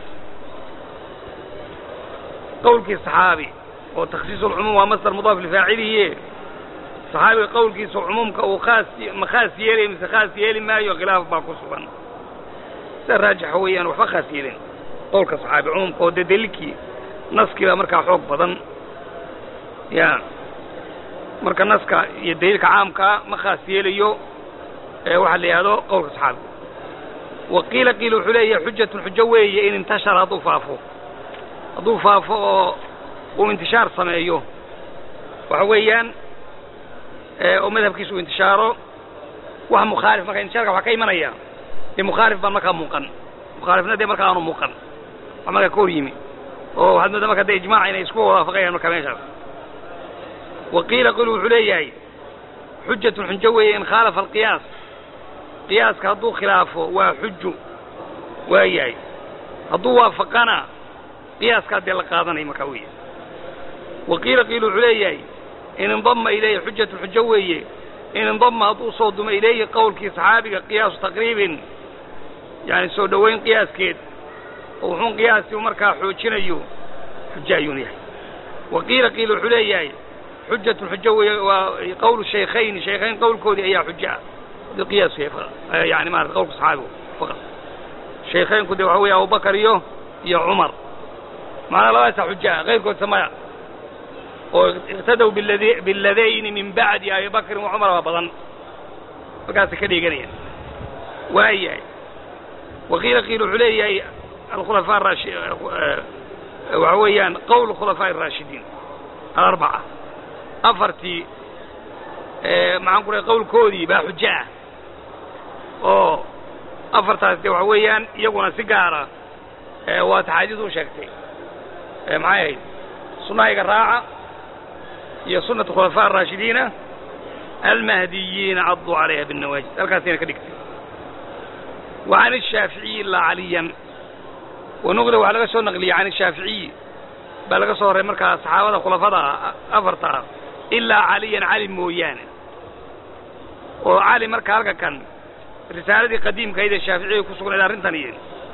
qawlkii saxaabi oo takhsiis alcumuum waa masdar mudaaf lifaacilihiye saxaabiga qawlkiisa cumuumka uu khaas ma khaas yeelaya mise khaas yeeli maayo khilaaf baa ku sugan sida raajixa weeyaan waxba khaas yeelin qawlka saxaabi cumuumka oo dee daliilkii naskii baa markaa xoog badan ya marka naska iyo daliilka caamkaa ma khaas yeelayo waxaa la yidhahdo qawlka saxaabi wa qiila qiila wuxuu leeyahay xujatun xujo weeye in intashara hadduu faafo hadduu faafo oo uu intishaar sameeyo waxa weeyaan oo madhabkiisa uu intishaaro wax mukhaalif marka intishaarka waxaa ka imanaya dee mukhaalif baan markaa muuqan mukhaalifna dee markaa aanu muuqan wax markaa ka hor yimi oo waxaad moodaa marka dee ijmaaca inay isku waafaqayaan marka meeshaas wa qiila qil wuxuu leeyahay xujatun xujo weeye in khaalafa alqiyaas qiyaaska hadduu khilaafo waa xuju waa yahay hadduu waafaqana qiyaaskaa dee la qaadanaya markaa weeye wa qiila qiil wuxuu leeyahay in indama ilayhi xujatun xujo weeye in indama hadduu soo dumo ilayhi qowlkii saxaabiga qiyaasu taqriibin yani soo dhoweyn qiyaaskeed oo wuxuun qiyaasi markaa xoojinayo xujo ayuun yahay wa qiila qiil wuxuu leeyahay xujatun xujo weeye waa qowlu shaykhayn shaykhayn qowlkoodii ayaa xujo ah hadii qiyaasku yahay yani maarata qowlka saxaabigu faqad shaykhaynku dee waxa weeye abubakar iyo iyo cumar macnaa labadaasa xujo ah kayrkoodsa maya oo iqtadow bilad biladayni min bacdi abi bakrin wa cumar baa badan halkaasay ka dheeganayaan waayahay waqiila qiil wuxuu leeyahay alkhulafaa raashi waxa weeyaan qowl khulafaa araashidiin alarbaca afartii maxaan ku dhahay qowlkoodii baa xujo ah oo afartaas de waxa weeyaan iyaguna si gaara waa taxaadiis u sheegtay maxay ahayd sunahayga raaca iyo sunat khulafaa araashidiina almahdiyiina caduu calayha binnawaajid halkaasayna ka dhigtay wa can ishaaficiyi ilaa caliyan wanuqla waxaa laga soo naqliyey can ishaaficiyi baa laga soo horray markaa saxaabada khulafada afarta ah ilaa caliyan cali mooyaane oo cali marka halka kan risaaladii qadiimkahayd ee shaaficiga ku sugnayd arrintan iyo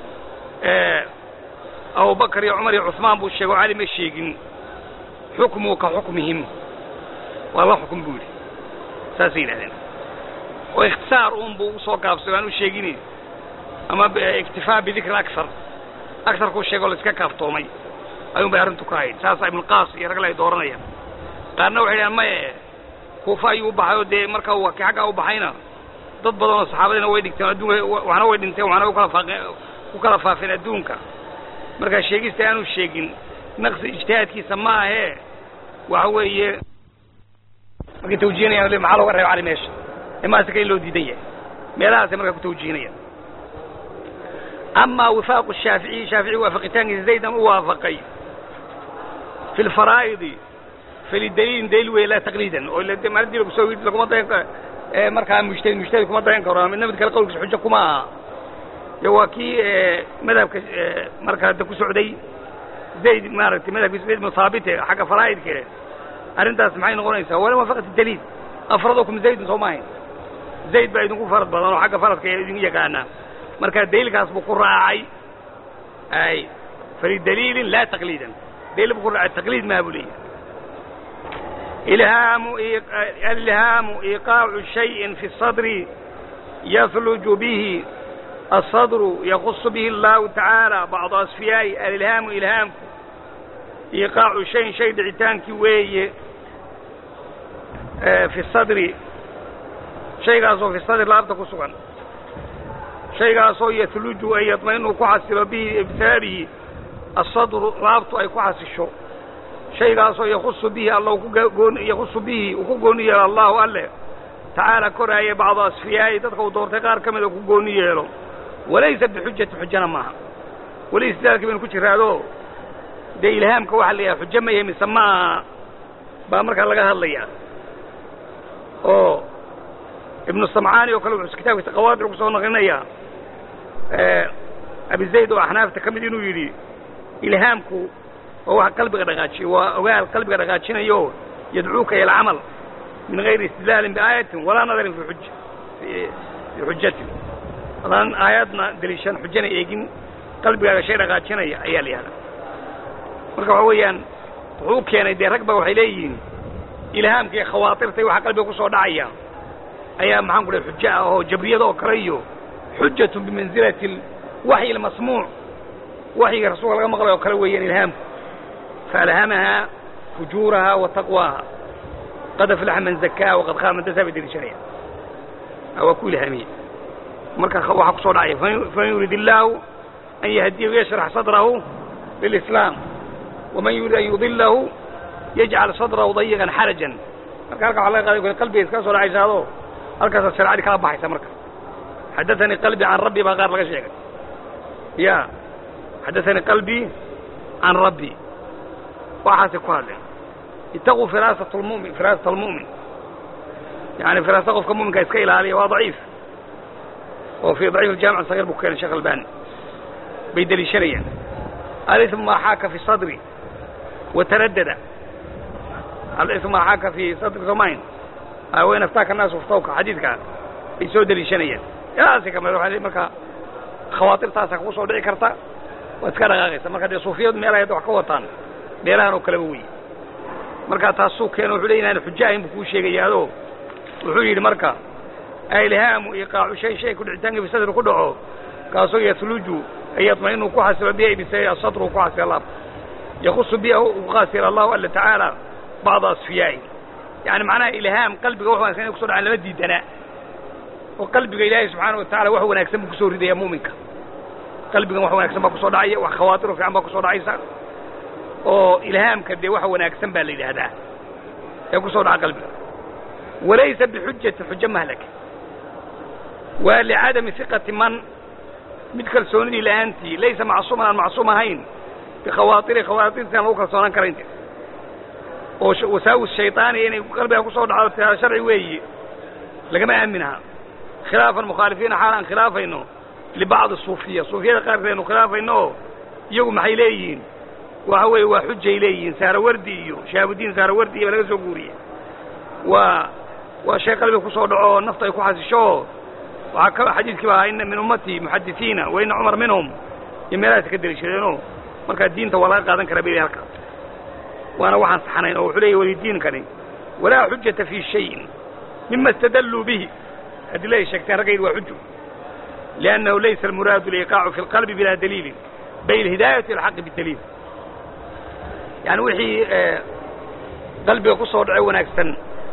abubakar iyo cumar iyo cusmaan buu sheego cali ma sheegin xukmuu ka xukmihim waa la xukm buu yidhi saasay yidhahdeen oo ikhtisaar uun buu usoo gaabsay aan u sheegin ama iktifaa bidikri akar akarkuu sheego la iska kaaftoomay ayuun bay arrintu ka hayd saasa ibnulqaas iyo ragle ay dooranayaan qaarna waxay dhahaan maye kuufa ayuu u baxay oo dee marka uu ki xaggaa u baxayna dad badan oo saxaabadiina way dhigteen adduunka waxna way dhinteen waxna ukala faaqeen ku kala faafeen adduunka markaa sheegista aanu sheegin naqsi ijtihaadkiisa ma ahee waxa weeye markay tawjihinayaan le maxaa looga reeba cali meesha imaasika in loo diidan yahay meelahaasay markaa ku tawjihinayaan amaa wifaaqu shaaficiyi shaafici waafaqitaankiisa zaydan u waafaqay fi lfaraa'idi falidaliilin daliil wey laa taqliidan oo maalintii lagusoo laguma dayan markaa mujtahid mujtahid kuma dayan karo midna mid kale qawlkiisa xujo kuma aha de waa kii madhabka markaa hadda ku socday zayd maaragtay madhabkiisa zayd ibnu haabite xagga faraa'idke arrintaas maxay noqonaysaa wala waafaqat daliil afradukum zaydun soo maahayn zayd baa idinku farad badan oo xagga faradka idin yaqaana marka daliilkaas buu ku raacay ay falidaliilin laa taqliidan daliil buu ku raacay taqliid maha buu leeyahay ilhaamu alilhaamu iiqaacu shayin fi sadri yahluju bihi الصدر يخص به الله تعالى بعض أصفياء الإلهام إلهام إيقاع شيء شيء دعتانك وي في الصدر شيء قاسو في الصدر لا أبتكو سبحان شيء قاسو يثلج أن يطمئن كحسب به بسببه الصدر لا أبتو أي كحسشو شيء قاسو يخص به الله يخص به وكقوني الله أله تعالى كراية بعض أصفياء تدخل دورتي قار كمد وكقوني له walaysa bixujati xujana maaha weli istidaalkii baynu ku jiraado dee ilhaamka waxaa la yidhaha xujo ma yahay mise maaha baa markaa laga hadlayaa oo ibnu samcaani oo kale wuxuu kitaabkiisa qawaadic ku soo naqlinayaa abi zayd oo axnaafta ka mid inuu yidhi ilhaamku waa waxa qalbiga dhaqaajiya waa ogaal qalbiga dhaqaajinayo yadcuuka ila alcamal min gayri istidlaalin biaayatin walaa nadarin fi xuja fi xujatin adaan aayaadna deliishan xujana eegin qalbigaaga shay dhaqaajinaya ayaa la yihahdaa marka waxa weeyaan wuxuu keenay dee rag ba waxay leeyihiin ilhaamka iyo khawaatirta waxa qalbiga ku soo dhacaya ayaa maxaan ku dhahay xujo ah oo jabriyada oo kale iyo xujatun bimansilati waxyi almasmuuc waxyiga rasuulka laga maqlay oo kale weeyaan ilhaamku faalhamaha fujuuraha wa taqwaaha qad aflaxa man zakaaha waqad khaaba man dasaa bay deliishanayaan waa ku ilhaamiyey marka waxaa kusoo dhacaya faman yurid illaahu an yahdiyahu yashrax sadrahu lilislaam waman yurid an yudilahu yajcal sadrahu dayiqan xarajan marka halka waxa laga qaday qalbiga iskaga soo dhacaysaado halkaasaa sharcadi kala baxaysa marka xadaanii qalbi can rabbi baa qaar laga sheegay ya xadaanii qalbi can rabbi waxaasay ku hadleen itaquu firaasat lmumin firaasat almu'min yani firaasa qofka muminka iska ilaaliya waa daciif oo fi ضaciif اjaamic صغيr buu keenay shekh albani bay deliishanayaan alism maa xaaka fi sadri wataradada alism maa xaaka fi sadri somayn wayn aftaaka naasu ftawka xadiidka bay soo deliishanayaan ilaasi kamid waa marka khawaatirtaasa kugu soo dhici karta waad iska dhaqaaqaysa marka dee suufiyadu meelahay hadda wax ka wataan meelahan oo kaleba wey marka taasuu keeno wuxuu ley inaan xujo ahayn buu kuu sheegayaado wuxuu yidhi marka ilhaamu iqaacu shay shay ku dhicitaanka fi sadri ku dhaco kaasoo yahluju ay yadmainu ku xasilo bihi bise asadru ku xasila laab yakusu biha ku khasira allahu alla tacaala bacda asfiyaa'i yani macnaha ilhaam qalbiga wax wanaagsan inay kuso dhacaan lama diidana oo qalbiga ilaahay subxaana wa tacala wax wanaagsan buu kusoo ridaya muuminka qalbigan wax wanaagsan baa kusoo dhacaya wax khawaatiro fiican baa kusoo dhacaysa oo ilhaamka dee wax wanaagsan baa la yidhaahdaa ee kusoo dhaca qalbiga walaysa bixujati xujo mahlaka waa licadami hiqati man mid kalsoonidii la-aantii laysa macsuuman aan macsuum ahayn bikhawaatiri khawaatirti aan lagu kalsoonaan karayn oo wasaawis shayطaaniya inay qalbiga kusoo dhacdo tiaa sharci weeyi lagama aaminaha khilaafan mukhaalifiina xaal aan khilaafayno libacdi suufiya suufiyada qaarkeed aynu khilaafayno oo iyagu maxay leeyihiin waxa weeye waa xujay leeyihiin saarawardi iyo shahaabudiin saarawardi iyo ba laga soo guuriye waa waa shay qalbiga kusoo dhaco oo nafta ay ku xasisho oo waxaa ka xadiidkii ba ahaa ina min ummatii muxadisiina wa ina cumar minhum iyo meelahaas ka deli jireenoo markaa diinta waa laga qaadan karaa bay halkaas waana waxaan saxnayn oo wuxuu leeyahy welidiinkani walaa xujata fii shayin mima istadalluu bihi adila ay sheegteen raggaydi waa xuju liannahu laysa almuraadu liiqaacu fi lqalbi bilaa daliilin bay alhidaayatu ilxaqi bidaliil yani wixii qalbiga ku soo dhaco wanaagsan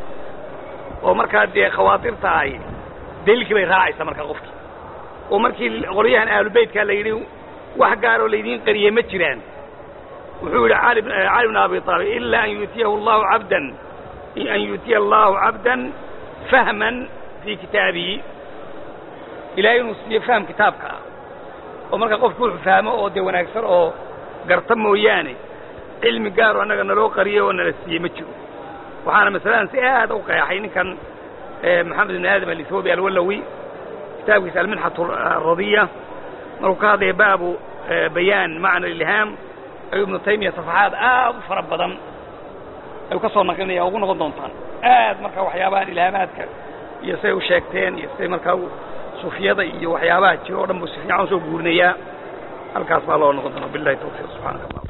oo markaa dee khawaatirta ahy daliilkii bay raacaysaa markaa qofkii oo markii qolyahan ahlubeytkaa la yidhi wax gaaroo laydiin qariyey ma jiraan wuxuu yidhi cali cali bn abi aalib ilaa an yuutiyahu allahu cabdan an yuutiya allahu cabdan fahman fii kitaabihi ilahay inuu siiyo fahm kitaabka ah oo markaa qofku wuxuu fahmo oo dee wanaagsan oo garta mooyaane cilmi gaaro annaga naloo qariyey oo nala siiyey ma jiro waxaana masaladan si aad u qeexay ninkan maxamed ibn aadam alithoobi alwalawi kitaabkiisa alminxatu aradiya markuu ka hadlaya baabu bayaan macna ilhaam ayuu ibnu taymiya safaxaad aad u fara badan ayuu ka soo naqlinaya ugu noqon doontaan aad marka waxyaabahan ilhaamaadka iyo siday u sheegteen iyo siday markaa sufiyada iyo waxyaabaha jiro o dhan buu si fiican usoo guurinayaa halkaas baa loo noqon doona bilahi tawfiiq subxaanaka allah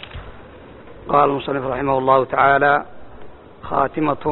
قال المصنف رحمه الله تعالى خاتمة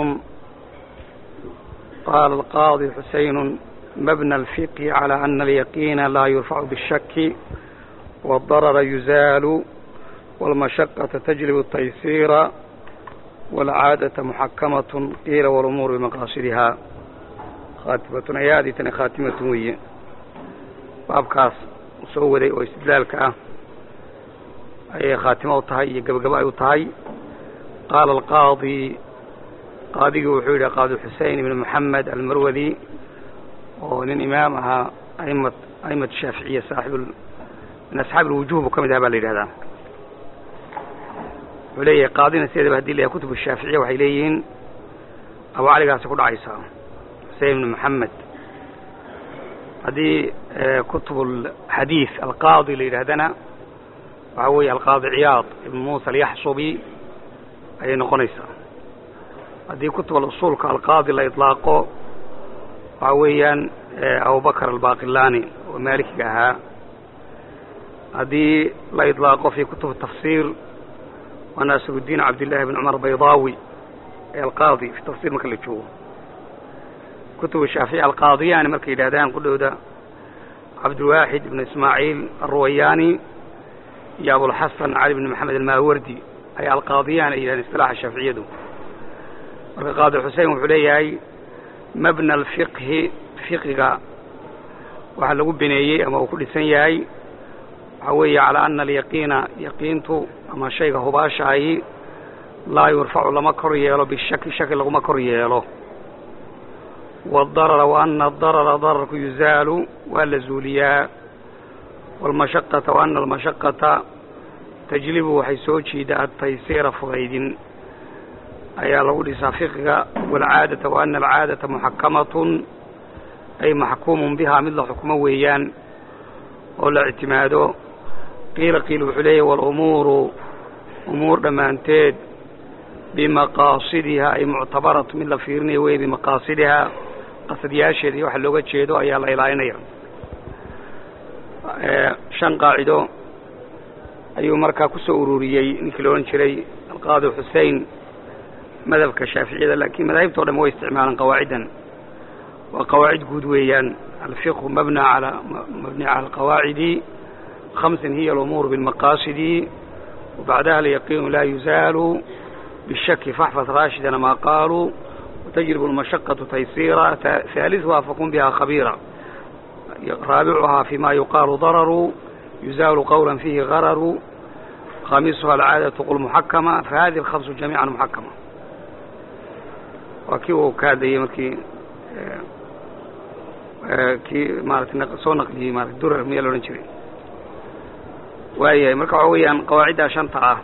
قال القاضي حسين مبنى الفقه على أن اليقين لا يرفع بالشك والضرر يزال والمشقة تجلب التيسير والعادة محكمة قيل والأمور بمقاصدها خاتمة أيادي خاتمة وي بابكاس سوودي واستدلالك أه ayay khaatimo u tahay iyo gebagabo ay u tahay qaala alqaadi qaadigii wuxuu yidhi qaadi xusein ibn moxamed almarwadi oo nin imaam ahaa aimad aimad shaaficiya saaxib min asxaabi alwujuh buu ka mid aha baa la yidhahdaa wuxuu leeyahay qaadina sideedaba hadii la yahay kutub shaaficiya waxay leeyihiin abu caligaasi ku dhacaysaa xusein ibn moxamed haddii kutub alxadiid alqaadi la yidhahdana waxaa weeye alqaadi ciyaad ibn muusa alyaxsubi ayay noqonaysaa haddii kutub alusuulka alqaadi la iطlaaqo waxaa weeyaan abubakr albaqilani oo maalikiga ahaa haddii la iطlaaqo fi kutub tafsir waa naasiruddiin cabdillahi bn cumar baydaawi ee alqaadi fi tafsir marka la joogo kutub shaafici alqaadiyani markay yidhahdaan qudhooda cabdiwaaxid ibn ismaaciil alruwayaani iyo abulxasan cali bn maxamed almaawardi ay alqaadiyaan ay yidhahdeen isilaaxa shaaficiyadu marka qaadi xusein wuxuu leeyahay mabna alfiqhi fiqiga waxaa lagu bineeyey ama uu ku dhisan yahay waxaa weeye calaa ana alyaqiina yaqiintu ama shayga hubaashaahi laa yurfacu lama kor yeelo bishaki shaki laguma kor yeelo waadarara wa ana adarara dararku yuzaalu waa la zuuliyaa waalmashaqata wa ana almashaqata tajlibu waxay soo jiida ataysiira fudaydin ayaa lagu dhisaa fiqiga waalcaadata wa ana alcaadata muxakamatun ay maxkuumun bihaa mid la xukumo weeyaan oo la ictimaado qiila qiil wuxuu leeyahy waalumuuru umuur dhammaanteed bimaqaasidiha ay muctabaratu mid la fiirinayo wey bimaqaasidihaa qasadyaasheeda iyo waxa looga jeedo ayaa la ilaalinaya shan qaacido ayuu markaa ku soo ururiyey ninkii la odhan jiray alqaadi xusein madhabka shaaficiyada laakiin madaahibta o dhan way isticmaalaan qawaaciddan waa qawaacid guud weeyaan alfiqhu mabna ala mabni cala alqawaacidi khamsin hiya alumuur bilmaqaasidi wabacdaha alyaqiinu laa yuzaalu bishaki faxfad raashidana maa qaaluu وتجرب المشقة تيسيرا ثالثها فكن بها خبيرا رابعها فيما يقال ضرر يزال قولا فيه غرر خامسها العادة قل محكمة فهذه الخمس جميعا محكمة وكيو كاد يمكي kii maarata soo naqliyey maarata durar miyaa loodhan jiray waayahay marka waxa weeyaan qawaaciddaa shanta ah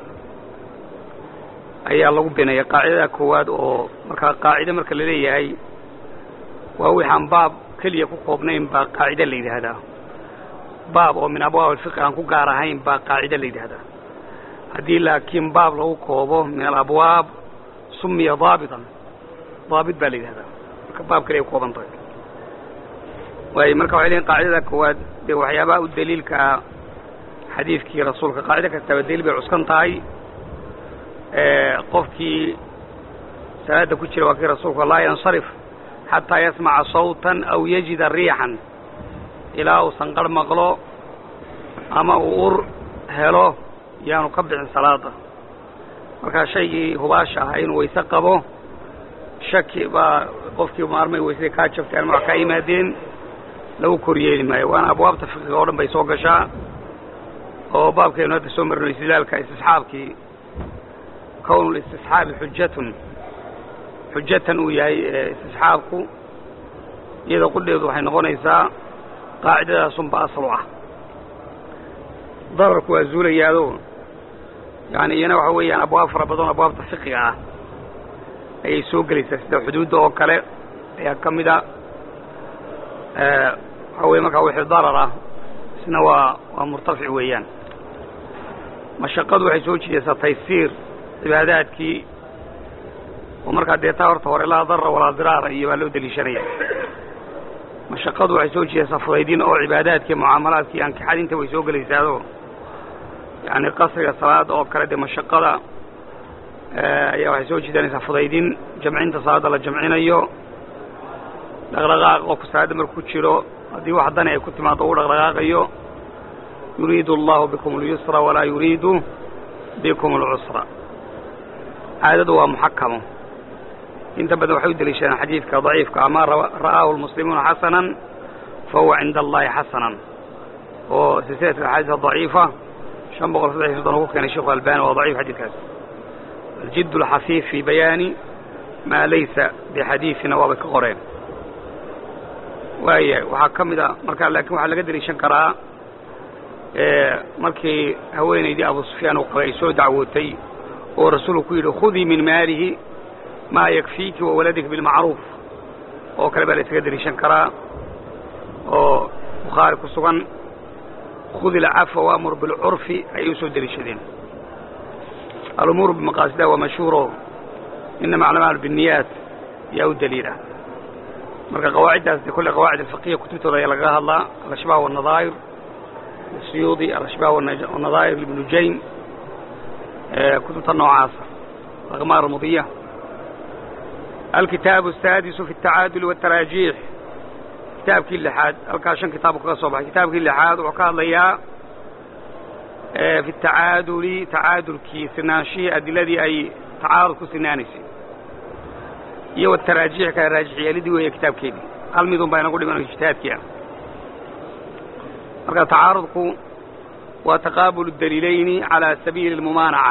ayaa lagu binaya qaacidada koowaad oo markaa qaacide marka la leeyahay waa wixaan baab keliya ku koobnayn baa qaacide la yidhaahdaa baab oo min abwaab alfiqi aan ku gaar ahayn baa qaacide la yidhaahdaa haddii laakiin baab lagu koobo min alabwaab sumiya daabitan daabit baa la yidhahdaa marka baab keliya ku kooban tahay waayo marka waxay leeyiin qaacidada koowaad dee waxyaabaha u daliilka ah xadiidkii rasuulka qaacide kastaba daliil bay cuskan tahay qofkii salaada ku jira waa kii rasuulka laa yansarif xataa yasmaca sawtan aw yajida riixan ilaa uu sanqarh maqlo ama uu ur helo yaanu ka bixin salaada markaa shaygii hubaasha ahaa inuu wayse qabo shaki baa qofkii maarmay waysadii kaa jabtay ama wax kaa yimaadeen lagu koryeeli maayo waana abwaabta fiqiga oo dhan bay soo gashaa oo baabkaynu hadda soo marino istidlaalka istisxaabkii kown listisxaabi xujatun xujatan uu yahay istisxaabku iyada qudheedu waxay noqonaysaa qaacidadaasunba asal u ah dararku waa zuulayaado yani iyana waxa weeyaan abwaab fara badan abwaabta fiqiga ah ayay soo gelaysaa sida xuduudda oo kale ayaa ka mida waxa weye markaa wixii darar ah isna waa waa murtafic weeyaan mashaqadu waxay soo jidaysaa taysiir cibaadaadkii oo markaa dee taa horta hore laa darra walaa diraara iyo baa loo deliishanaya mashaqadu waxay soo jidaysaa fudaydin oo cibaadaadkii mucaamalaadkii ankixadinta way soo gelaysaado yani qasriga salaada oo kale dee mashaqada ayaa waxay soo jiidanaysaa fudaydin jamcinta salaada la jamcinayo dhaqdhaqaaq qofku salaadda marku jiro haddii wax dani ay ku timaado u dhaqdhaqaaqayo yuriidu allahu bikum اlyusra walaa yuriidu bikum اlcusra caadadu waa muxakamo inta badan waxay u deliishadeen xadiidka daciifka ama ra'aahu lmuslimuuna xasanan fahuwa cinda allahi xasanan oo silsilat axaadiis daciifa shan boqol saddex iyo soddon ugu keenay sheikhu albani waa daciif xadiidkaas aljidd alxafiif fi bayaani maa laysa bixadiidina waabay ka qoreen waaya waxaa ka mid a markaa laakiin waxaa laga deliishan karaa markii haweenaydii abu sufyaan uu qabay ay soo dacwootay oo rasuulku ku yidhi khudii min maalihi maa yakfiiki wa waladika bilmacruuf oo kale baa la isaga deliishan karaa oo bukhaari ku sugan khudi alcafwa waamur bilcurfi ayay usoo deliishadeen alumuuru bimaqaasidaha waa mashhuuro inama aclamaal binniyaat yaa u daliila marka qawaaciddaas de kolle qawaacid alfiqiya kutubtooda ayaa lagaga hadlaa alashbaah wanadaa'ir siyuudi alashbaah wanadaa'ir ibnu jaym kutubta noocaasa alaqmaar almudiya alkitaabu asaadisu fi altacaaduli waaltaraajiix kitaabkii lixaad halkaa shan kitaabu kaga soo baxay kitaabkii lixaad wuxuu ka hadlayaa fi tacaaduli tacaadulkii sinaanshihii adiladii ay tacaarud ku sinaanaysay iyo wataraajiix kale raajix yeelidii weeye kitaabkeedii hal midun baa inagu dhiman ijtihaadkii ah marka tacaarudku waa taqaabulu daliilayni calaa sabiili اlmumaanaca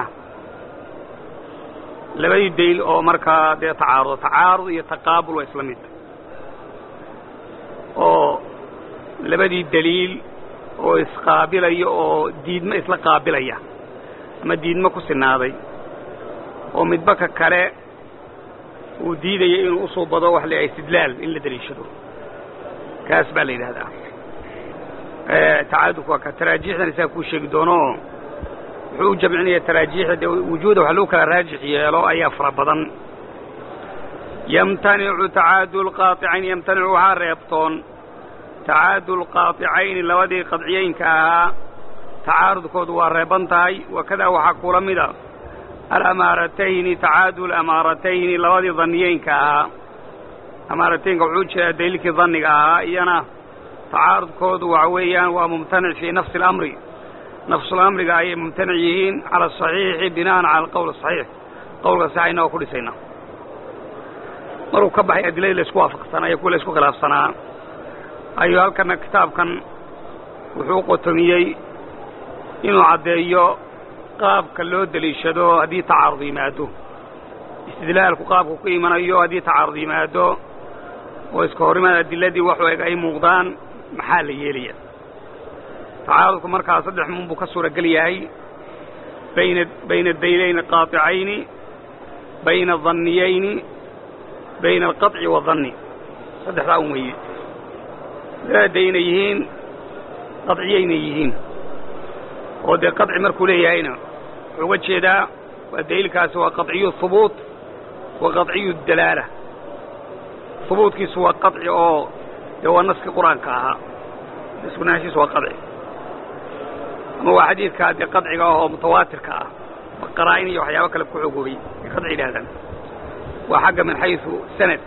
labadii daliil oo markaa dee tacaarudo tacaarud iyo taqaabul waa isla mid oo labadii daliil oo isqaabilaya oo diidmo isla qaabilaya ama diidmo ku sinaaday oo midba ka kale uu diidaya inuu usoo bado wax la istidlaal in la deliishado kaas baa la yidhahdaa tacaadulku waa ka taraajiixdan isaga kuu sheegi doono wuxuu u jamcinaya taraajiixda dee wujuuda wax lagu kala raajix yeelo ayaa fara badan yamtanicu tacaadul qaaicayn yamtanicu waxaa reebtoon tacaadul qaaطicayni labadii qadciyeynka ahaa tacaarudkoodu waa reeban tahay wakadaa waxaa kula mida alamaaratayni tacaadul amaaratayni labadii daniyeynka ahaa amaarateynka wuxuu jeedaa daliilkii daniga ahaa iyana tacaarudkoodu waxa weeyaan waa mumtanic fii nafsi اlamri nafsulamriga ayay mumtanic yihiin cala asaxiixi bina'an cala alqowl asaxiix qowlka saxayna waa ku dhisayna maruu ka baxay adiladii la isku waafaqsanaa iyo kuwa la isku khilaafsanaa ayuu halkana kitaabkan wuxuu qotomiyey inuu caddeeyo qaabka loo deliishado haddii tacaarud yimaado istidlaalku qaabku ku imanayo haddii tacaarud yimaado oo iska horimaad adiladii waxu eg ay muuqdaan maxaa la yeelaya tacaarudku markaa saddex mun buu ka suuragel yahay bayna bayna daynayni qaطicayni bayna danniyayni bayna alqaطci wadanni saddexdaa un weeye daadayna yihiin qaطciyayna yihiin oo dee qaطci markuu leeyahayna wuxuu uga jeedaa waa daliilkaasi waa qaطciyu hubuut wa qaطciyu dalaala hubuutkiisu waa qaطci oo dee waa naskii qur-aanka ahaa iskunaanshiisu waa qaطci ama waa xadiidkaa dee qaطciga ah oo mutawaatirka ah qaraa'in iyo waxyaabo kale ku xogoobay ay qaطci yidhahdaan waa xagga min xayثu sanad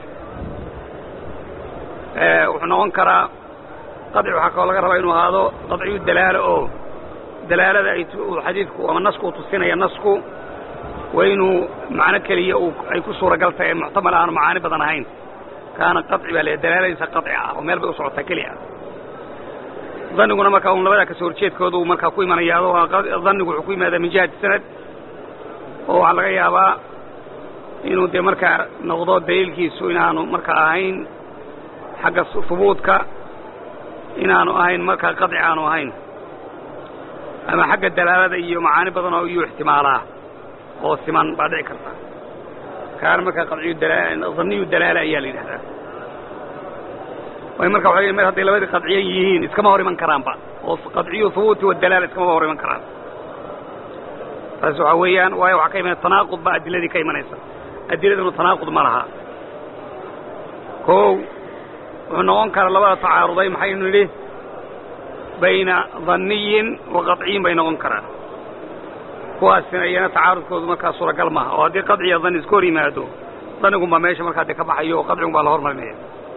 wuxuu noqon karaa qaطci waxaa kaloo laga rabaa inuu ahaado qaطciyu dalaalo oo dalaalada ay xadiidku ama nasku uu tusinaya nasku waa inuu macno keliya ay ku suuragal tahay muctamal aanu macaani badan ahayn kaana qaطci baa le dalaaladiisa qaطci ah oo meel bay u socotaa keli ah danniguna markaa un labadaa kasoo horjeedkooda uu markaa ku imanayaado dannigu wuxuu ku yimaadaa min jihati sanad oo waxaa laga yaabaa inuu dee markaa noqdo daliilkiisu inaanu markaa ahayn xagga hubuudka inaanu ahayn markaa qaطci aanu ahayn ama xagga dalaalada iyo macaani badan oo iyuu ixtimaalaa oo siman baa dhici karta kaana markaa qaciyu danniyu dalaala ayaa la yidhahdaa way marka waxa mar hadday labadii qadciyan yihiin iskama hor iman karaanba oo qadciyu hubuuti wadalaala iskama hor iman karaan taas waxaa weeyaan waayo waxaa ka imanaya tanaaqud baa adiladii ka imanaysa adiladuna tanaaqud ma laha kow wuxuu noqon karaa labada tacaaruday maxaynu nidhi bayna danniyin wa qaطciyin bay noqon karaan kuwaasina iyana tacaarudkoodu markaa suuragal maaha oo haddii qaطciya danni iska hor yimaado dannigun baa meesha markaa dee ka baxayo oo qaطcigun baa la hormarinaya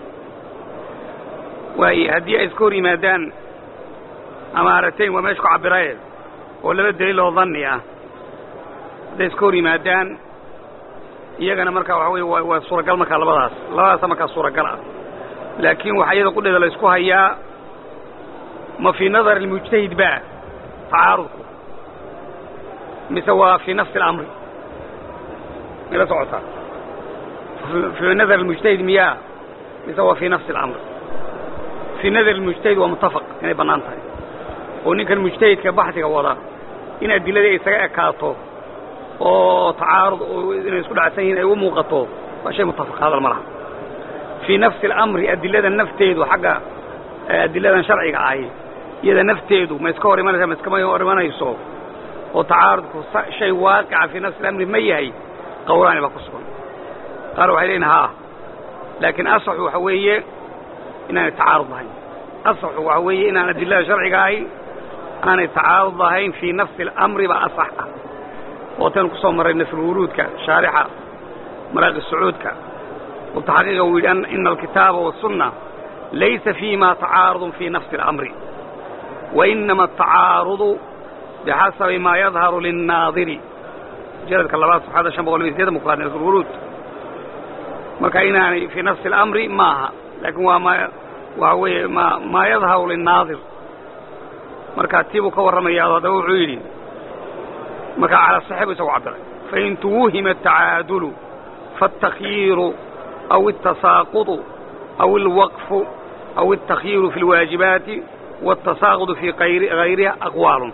waaye haddii ay iska hor yimaadaan amaaratayn waa meesha ku cabiraye oo laba daliil oo danni ah hadday iska hor yimaadaan iyagana markaa waxa weye waa suuragal markaa labadaas labadaasa markaa suuragal ah laakiin waxaa iyada qudheeda la isku hayaa ma fii nadar almujtahid ba tacaarudku mise waa fii nafsi اlamri may la socotaa fii nadar almujtahid miyaa mise waa fii nafsi اlamri fii nadar almujtahid waa mutafaq inay bannaan tahay oo ninkan mujtahidka baxdiga wada in adiladii ay isaga ekaato oo tacaarud inay isku dhacsan yihiin ay u muuqato waa shay mutafaq hadal ma laha fii nafsi اlamri adilada nafteedu xagga adiladan sharciga ahi iyada nafteedu ma iska hor imanaysa ma iskama hor imanayso oo tacaarudku shay waaqica fii nafsi اlamri ma yahay qawlaani baa ku sugan qaar waxay leeyihin haa laakiin asaxu waxa weeye inaanay tacaarud lahayn asaxu waxa weeye inaan adilada sharciga ahi aanay tacaarud lahayn fii nafsi اlamri baa asax ah oo tan ku soo marray nasrulwuruudka shaarixa maraaqi sacuudka oo taxqiiqa uu yidhi ina alkitaaba waالsunna laysa fiima tacaarud fii nafsi اlamri wainama atacaarudu bixasabi maa yadharu linnaadiri jaradka labaad saxaada shan boqol iyo sideetan bukaad nasrulwuruud marka inaanay fii nafsi اlamri maaha laakiin waa ma waxa weeye ma maa yadharu linnaadir marka tii buu ka warramayaa haddaba wuxuu yidhi markaa calaa saxibu isagu cabiray fain tuwuhima atacaadulu faاtakyiiru aw الtasaaqudu aw اlwaqfu aw الtakyiiru fi اlwaajibaati wالtasaaqudu fii hayriha aqwaalun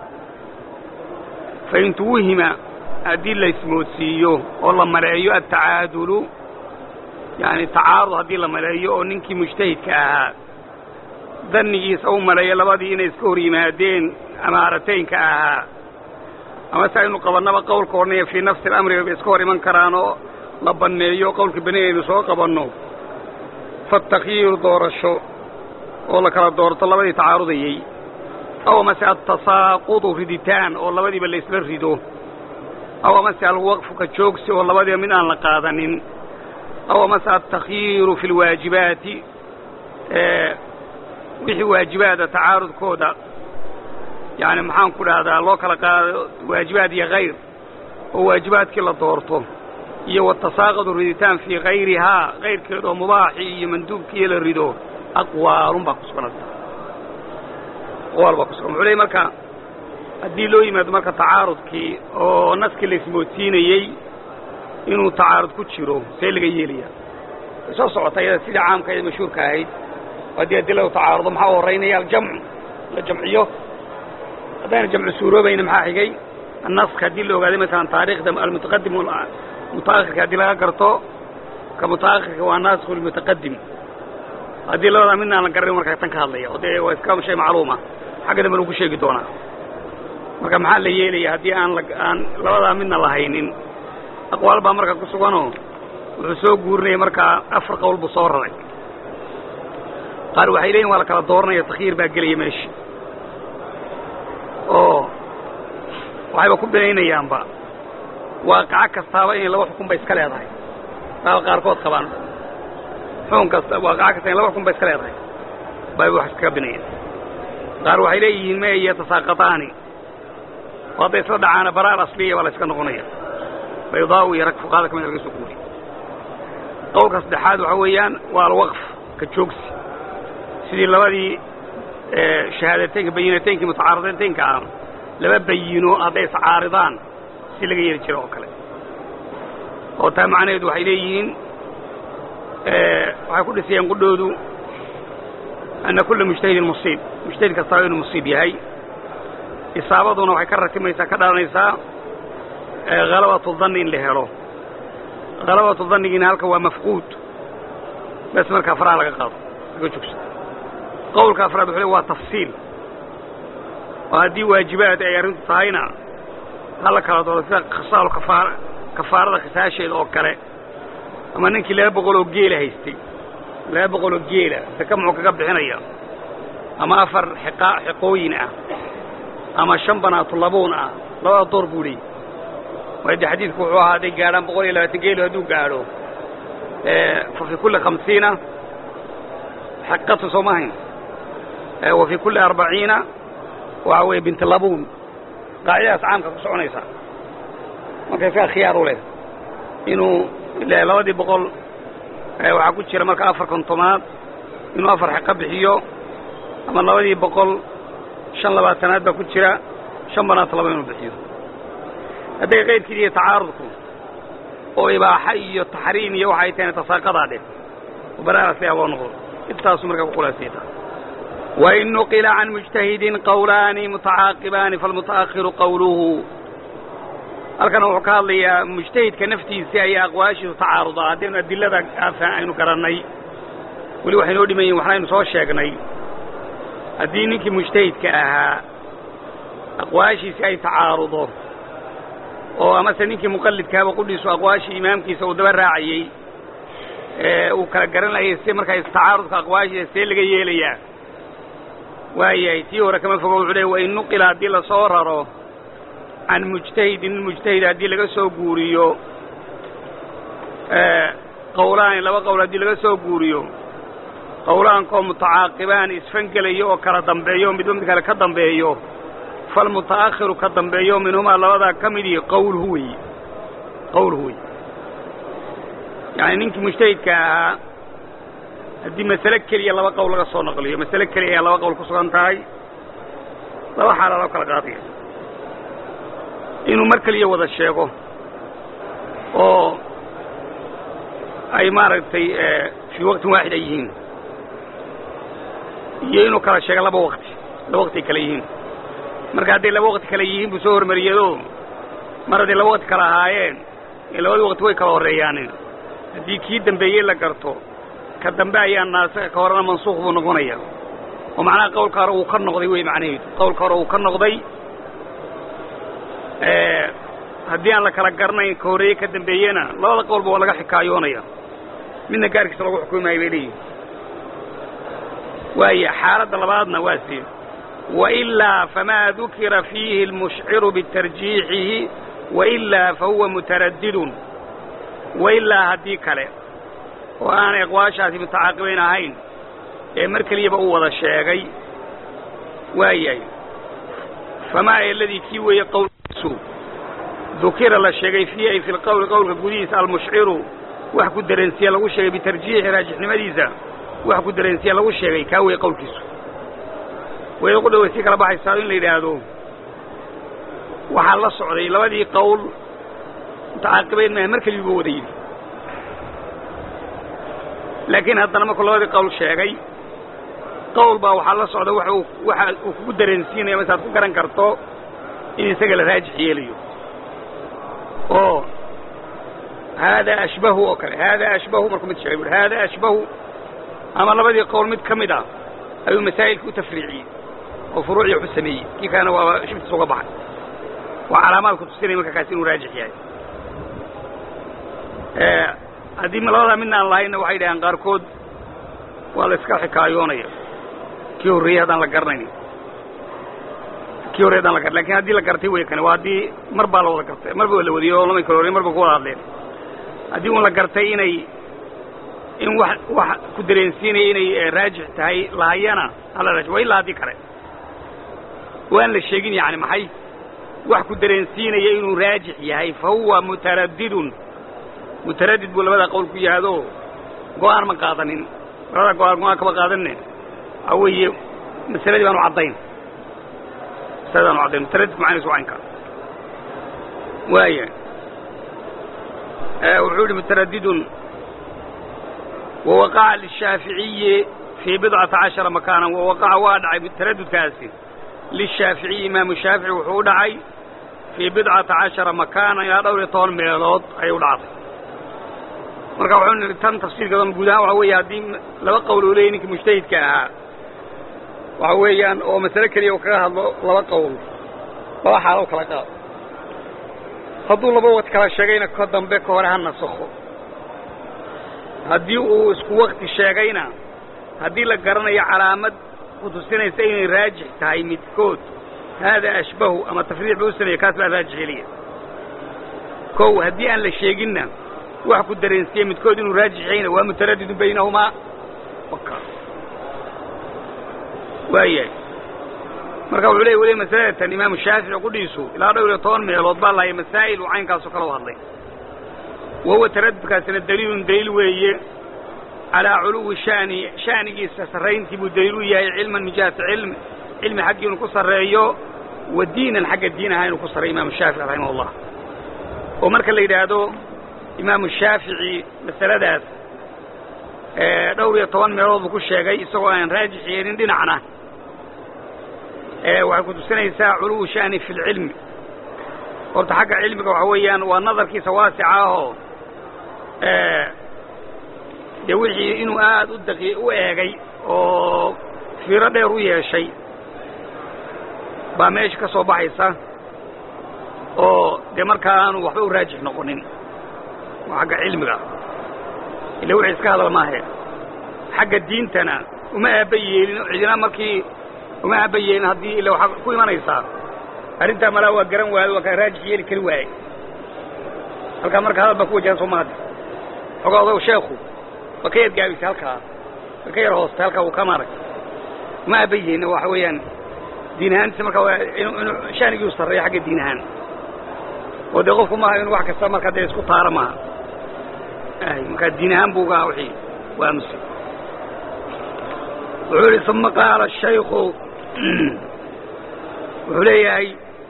fain tuwuhima haddii la ismoodsiiyo oo la maleeyo atacaadulu yani tacaarud haddii la maleeyo oo ninkii mujtahidka ahaa dannigiisa u maleeyo labadii inay iska hor yimaadeen amaarataynka ahaa ama se aynu qabannaba qowlka odhanaya fii nafsi اlamri bay iska hor iman karaan oo la banneeyo qowlka beni aynu soo qabanno fatakyiiru doorasho oo la kala doorto labadii tacaarudayey aw amase altasaaqudu riditaan oo labadiiba la isla rido aw amase alwaqfu ka joogsi oo labadiiba mid aan la qaadanin aw amase altakyiiru fi lwaajibaati wixii waajibaada tacaarudkooda yani maxaan ku dhahdaa loo kala qaado waajibaad iyo hayr oo waajibaadkii la doorto iyo watasaaqadu riditaan fii kayrihaa kayrkeed oo mubaaxii iyo manduubkiiyo la rido aqwaalun baa ku sugan aqwaal baa ku sugan wuxuu leey marka haddii loo yimaado marka tacaarudkii oo naskii la ismoodsiinayey inuu tacaarud ku jiro see laga yeelaya way soo socota iyada sidii caamka ee mashhuurka ahayd haddii adiladu tacaarudo maxaa u horraynaya aljamcu la jamciyo haddayna jamcu suuroobayna maxaa xigay annask haddii la ogaaday masalan taariikhda almutaqadim mutaakhirka haddii laga garto ka mutaakhirka waa naasku lmutaqadim haddii labadaa midna aan la garanin markaa tan ka hadlaya o dee waa iska shay macluuma xagga dambe lagu sheegi doonaa marka maxaa la yeelaya haddii aan aan labadaa midna la haynin aqwaal baa marka ku suganoo wuxuu soo guurinaya markaa afar qowl buu soo raray qaar waxay leeyihin waa la kala dooranaya takyiir baa gelaya meesha oo waxayba ku binaynayaanba waaqaco kastaaba inay laba xukun ba iska leedahay baa qaarkood qabaan xukun kasta waaqaco kasta inay laba xukun ba iska leedahay bay wax iskaga binayaan qaar waxay leeyihiin me yatasaaqataani oo hadday isla dhacaana baraar asliya baa la iska noqonaya baydaau iyo rag fuqaada ka mid laga soo guuriy qowlka saddexaad waxa weeyaan waa alwaqf ka joogsi sidii labadii shahaadateynka bayinateynkii mutacaaridateynka ah laba bayino hadday iscaaridaan si laga yeeli jiro oo kale oo taa macnaheedu waxay leeyihiin waxay ku dhisayaan qudhoodu ana kulla mujtahidin musiib mujtahid kastaaba inuu musiib yahay isaabaduna waxay ka ratimaysaa ka dhalanaysaa halabatu danni in la helo halabatu dannigiina halka waa mafquud bes markaa faraha laga qaado laga joogso qowlka afraad wuxuu le waa tafsiil oo haddii waajibaad ay arrintu tahayna hala kala doodo sida khisaalu kafaar kafaarada khisaasheeda oo kale ama ninkii laba boqol oo geela haystay laba boqol oo geela saka muxuu kaga bixinaya ama afar xiqa xiqooyin ah ama shan banaatu labuun ah labada door buu leeyay waayo dee xadiidku wuxuu ahaa hadday gaadhaan boqol iyo labaatan geelo hadduu gaadho fa fii kulli khamsiina xiqatu soo mahayn wa fii kulli arbaciina waxa weeye binti labuun qaacidadaas caamka ku soconaysa marka isaga khiyaar u leh inuu labadii boqol waxaa ku jira marka afar kontomaad inuu afar xiqo bixiyo ama labadii boqol shan labaatanaad baa ku jira shan banaata laba inuu bixiyo hadday kayrkiid iyo tacaarudku oo ibaaxa iyo taxriim iyo waxay tahayna tasaaqadaa dheh oo baraarasi aboo noqdo intaasu markaa ku khulaasayta wain nuqila can mujtahidin qawlaani mutacaaqibaani falmuta'akhiru qawluhu halkana wuxuu ka hadlayaa mujtahidka naftiisii ayaa aqwaashiisu tacaarudaa haddaynu adilada aynu garannay weli waxay noo dhiman yihin waxnaynu soo sheegnay haddii ninkii mujtahidka ahaa aqwaashiisi ay tacaarudo oo amase ninkii muqallidkaaba qudhiisu aqwaashii imaamkiisa uu daba raacayey ee uu kala garanayay si markaa istacaarudka aqwaashiisa see laga yeelayaa waayahay tii hore kama fogo wuxuu leey wain nuqila haddii lasoo raro can mujtahidin mujtahid haddii laga soo guuriyo qawlaani laba qowl haddii laga soo guuriyo qawlaankoo mutacaaqibaan isfangelayo oo kala dambeeyo midba mid kale ka dambeeyo falmuta'akhiru ka dambeeyo minhumaa labadaa ka midii qawluhu wey qawluhu wey yacani ninkii mujtahidka ahaa haddii masale keliya laba qowl laga soo naqliyo masale keliya ayaa laba qowl ku sugan tahay laba xaalaa loo kala qaadaya inuu mar keliya wada sheego oo ay maaragtay fii waqtin waaxid ay yihiin iyo inuu kala sheego laba waqti laba waqti ay kale yihiin marka hadday laba waqti kale yihiin buu soo hormariyado mar hadday laba waqti kale ahaayeen ee labadii waqti way kala horreeyaanin haddii kii dambeeyey la garto ka dambe ayaa naasika ka horena mansuuq buu noqonaya oo macnaha qawlka hore uu ka noqday wey macnaheedu qawlka hore uu ka noqday haddii aan la kala garanayn ka horreeye ka dambeeyena labada qowlba waa laga xikaayoonaya midna gaarkiisa lagu xukumi maayo bay leeyihin waaya xaaladda labaadna waa sii wailaa famaa dukira fiihi almushciru bitarjiixihi wailaa fahuwa mutaraddidun wailaa haddii kale oo aanay aqwaashaasi mutacaaqibayn ahayn ee mar keliyaba uu wada sheegay waayahay famaa eladii kii weeye qowlkiisu dukira la sheegay fiihi ay fi lqowli qowlka gudihiisa almushciru wax ku dareensiya lagu sheegay bitarjiixi raajixnimadiisa wax ku dareensiya lagu sheegay kaa wey qowlkiisu wayda qudha way sii kala baxaysaa in la yidhaahdo waxaa la socday labadii qowl mutacaaqibayn maaha mar keliyuba wada yidhi laakiin haddana markuu labadii qowl sheegay qowl baa waxaa la socda waxa uu waxa uu kugu dareensiinaya masaad ku garan karto in isaga la raajix yeelayo oo haadaa ashbahu oo kale haadaa ashbahu markuu mid sheegay buui haadaa ashbahu ama labadii qowl mid ka mid ah ayuu masaa'ilka u tafriiciyey oo furuucii waxu sameeyey kii kalena waaba shibtiis uga baxay waa calaamaad ku tusinaya marka kaasi inuu raajix yahay haddii labadaa midna aan lahayna waxay dhahaan qaarkood waa la iska xikaayoonaya kii horreeyey haddaan la garanayn kii horrey hadaan la gar lakin haddii la gartay wey kane waa haddii mar baa la wada gartay mar ba la wadiyey oo lama kala horey mar ba ku wada hadleen haddii un la gartay inay in wax wax ku dareensiinaya inay raajix tahay lahayana hala raaj waa ilaa haddii kale waan la sheegin yani maxay wax ku dareensiinaya inuu raajix yahay fa huwa mutaraddidun mutaraddid buu labadaa qowl ku yahado go-aan ma qaadanin labadaa go-aan go-aan kama qaadanne waxaa weeye masaladii baanu caddayn masaladii baanu caddayn mutaraddid macaniisu waa inka waaya wuxuu yihi mutaraddidun wawaqaca lishaaficiyi fii bidcata cashara makaanan wawaqaca waa dhacay taraddudkaasi lishaaficiyi imaamu shaafici wuxuu u dhacay fii bidcata cashara makaanan ilaa dhowr iyo toban meelood ayay u dhacday marka wuxuu nihi tan tafsiirkeedan guud ahaan waxa weeye haddii laba qowl uu leeyay ninkii mujtahidka ahaa waxa weeyaan oo masale keliya uu kaga hadlo laba qowl laba xaalo kala qaado hadduu laba wad kala sheegayna ka dambe ka hore ha nasakho haddii uu isku wakti sheegayna haddii la garanayo calaamad ku tusinaysa inay raajix tahay midkood haadaa ashbahu ama tafriic buu u sameeyey kaas baa raajix heliya kow haddii aan la sheeginna wax ku dareensiye midkood inuu raajix yahayna waa mutaraddidun baynahumaa waayahay marka wuxuu leey weliba masaladatan imaamu shaafici qudhiisu ilaa dhowr iyo toban meelood baa lahaya masaa'il uu caynkaasoo kala u hadlay wahuwa taraddudkaasina daliilun daliil weeye calaa culuwi shani sha'nigiisa sarrayntii buu daliil u yahay cilman min jihati cilmi cilmi xaggii inuu ku sarreeyo wa diinan xagga diin ahaa inuu ku sarreeyo imaamu shaafici raximah ullah oo marka la yidhaahdo imaamu shaafici masaladaas dhowr iyo toban meelood buu ku sheegay isagoo aan raajix yeelin dhinacna waxay ku tusinaysaa culuwu sha'ni fi lcilmi horta xagga cilmiga waxa weeyaan waa nadarkiisa waasica ahoo dee wixii inuu aad u daqi u eegay oo fiiro dheer u yeeshay baa meesha ka soo baxaysa oo dee markaa aanu waxba u raajix noqonin waa xagga cilmiga ila wixii iska hadal maahe xagga diintana uma aaba yeelin cidina markii uma aaba yeelin haddii ila waxaa ku imanaysaa arrintaa malaa waa garan waayo waa kaa raajix yeeli kari waaye halkaa marka hadal baa ku wajahan soo maadi xogaa odaw sheekhu waa ka yadgaabisay halkaa waa ka yar hoostay halkaa wuu ka maarag uma aaba yeelin waxa weeyaan diin ahaantiisa markaa waa inuu shaanigii u sarreeyo xagga diin ahaan oo dee qofku maaha inu wax kasta markaa dee isku taaro maaha markaa diin ahaan buu uga wixii waa aamusay wuxuu yihi uma qaala shayku wuxuu leeyahay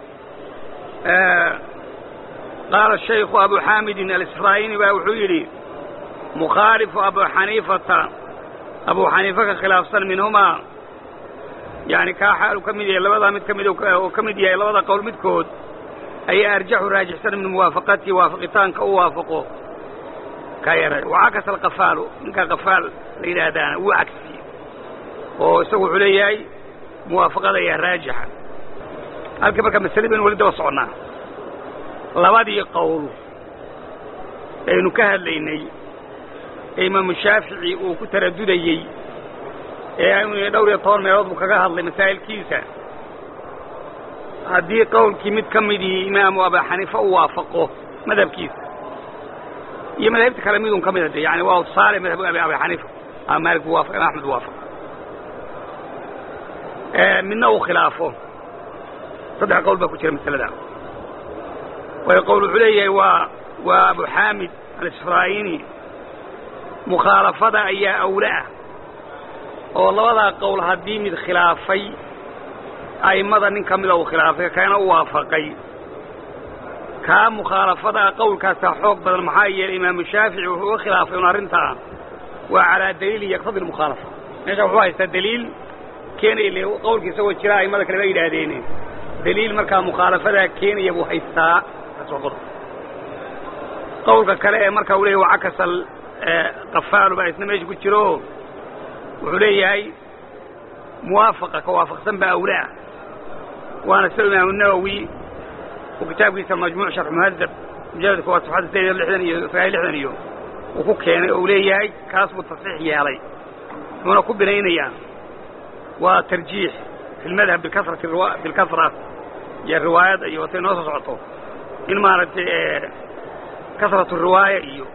qaala shayku abu xaamidin alisraa'ini baa wuxuu yidhi mukhaalifu abu xaniifata abu xaniifa ka khilaafsan minhumaa yani kaa xaalu ka mid yahay labadaa mid ka mid oo ka mid yahay labada qowl midkood ayaa arjaxu raajixsan min muwaafaqatihi waafaqitaanka u waafaqo kaa yara wacakasa alqafaalu ninkaa qafaal la yidhaahdaana wuu cagsiye oo isagu wuxuu leeyahay muwaafaqada ayaa raajixa halkii marka masale baynu weli daba soconnaa labadii qowl aynu ka hadlaynay ee imaamu shaafici uu ku taradudayey ee aynu dhowr iyo toban meelood buu kaga hadlay masaa'ilkiisa haddii qowlkii mid ka midii imaamu abu xaniifa u waafaqo madhabkiisa iyo madaahibta kale midun ka mida de yani waa tusaale madhab abi xaniifa ama maalik bu waafaq ima axmed bu waafaq midna uu khilaafo saddex qowl baa ku jira masalada waayo qowl wuxuu leeyahay waa waa abu xaamid alisfraayini mukhaalafada ayaa awle ah oo labadaa qowl haddii mid khilaafay a'immada nin ka mida uu khilaafay kana u waafaqay kaa mukhaalafadaa qowlkaasaa xoog badan maxaa yeelay imaamu shaafici wuxuu uga khilaafay un arrintaa waa calaa daliilin yaqtadi lmukhaalafa meesha wuxuu haystaa daliil keenaya le qowlka isagoo jira a'immada kale ba yidhaahdeen daliil markaa mukhaalafadaa keenaya buu haystaa kaas waa qodob qowlka kale ee marka uu leeyahy wacakasal qafaalu baa isna meesha ku jiro wuxuu leeyahay muwaafaqa ka waafaqsan baa awle ah waana sida imaamu nawowi uu kitaabkiisa majmuuc sharx muhadab mujaladka waa safxadda sideed iyo lixdan iyo sagaal iyo lixdan iyo uu ku keenay oo uu leeyahay kaas buu tasxiix yeelay wuxuuna ku binaynayaa waa tarjiix fi lmadhab bikasrati bilkasra iyo riwaayadda iyo watay noo soo socoto in maaragtay kasratu riwaaya iyo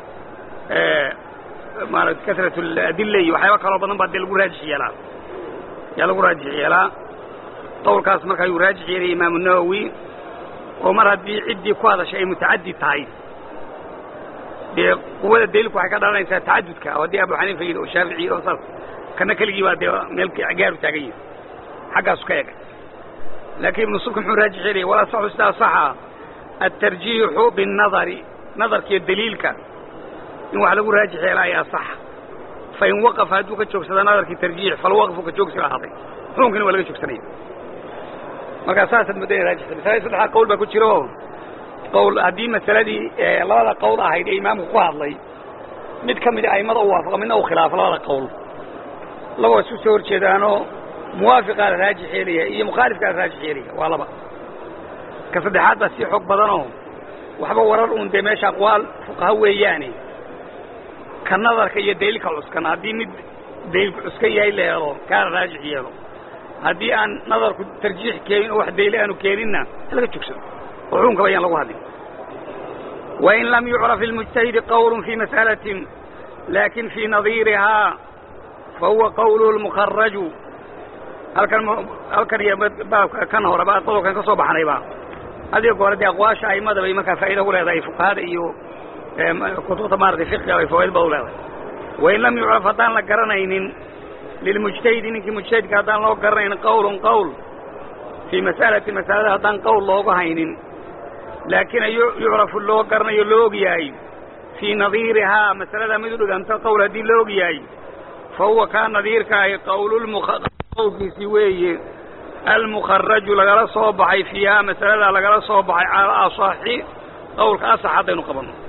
maarata kasratu adilla iyo waxyaaba kaloo badan baa dee lagu raajix yeelaa yaa lagu raajix yeelaa qowlkaas marka ayuu raajix yeelaya imaamu nawowi oo mar haddii ciddii ku hadashay ay mutacaddi tahay dee quwada daliilku waxay ka dhalanaysaa tacadudka oo haddii abu xaniifa yidhi oo shaafici oo saas kana keligii baa dee meel gaaru taagan yahay xaggaasu ka ega laakiin ibnu subki muxuu raajix yeelaya walaa saxu sidaa saxa atarjiixu binnadari nadarkiiyo daliilka in wax lagu raajix yeela ayaa saxa fain waqafa hadduu ka joogsada nadarkii tarjiix falwaqfu ka joogsi ahaaday xukunkina waa laga joogsanaya markaa saasaad muddo ina raajixta masalada saddexdaa qowl baa ku jiro qowl haddii masaladii labada qowl ahayd ee imaamku ku hadlay mid ka mida a'immada u waafaqa midna uu khilaafo labada qowl labao isu soo horjeedaanoo muwaafiqaa la raajix yeelaya iyo mukhaalifkaa la raajix yeelaya waa laba ka saddexaad baa sii xoog badanoo waxba warar uun dee meesha aqwaal fuqaha weeyaane ka nadarka iyo daliilka cuskan haddii mid daliilku cuskan yahay la helo kaana raajix yeelo haddii aan nadarku tarjiix keenin oo wax daliil aanu keeninna laga jogsado oo xukunkaba ayaan lagu hadlin wain lam yucraf lilmujtahidi qowlu fii mas'alatin laakin fii nadiirihaa fahuwa qawluhu lmukaraju halkan halkan iyo baabka kan hore ba qodolkan ka soo baxnayba adiga goore dee aqwaasha a'immada bay markaa faa'iida ku leedahay fuqahada iyo kutubta maaratay fiqiga bay fawaaid ba u leedahay wain lam yucraf haddaan la garanaynin lilmujtahidi ninkii mujtahidka haddaan loo garanaynin qawlun qowl fii mas'alati masalada haddaan qowl looga haynin laakiin yucrafu loo garanayo loo og yahay fii nadiirihaa masalada mid u dhiganta qowl haddii la og yahay fa huwa kaa nadiirka ahi qowlulqowlkiisii weeye almukharaju lagala soo baxay fiihaa masaladaa lagala soo baxay cala asaxi qowlka asax haddaynu qabanno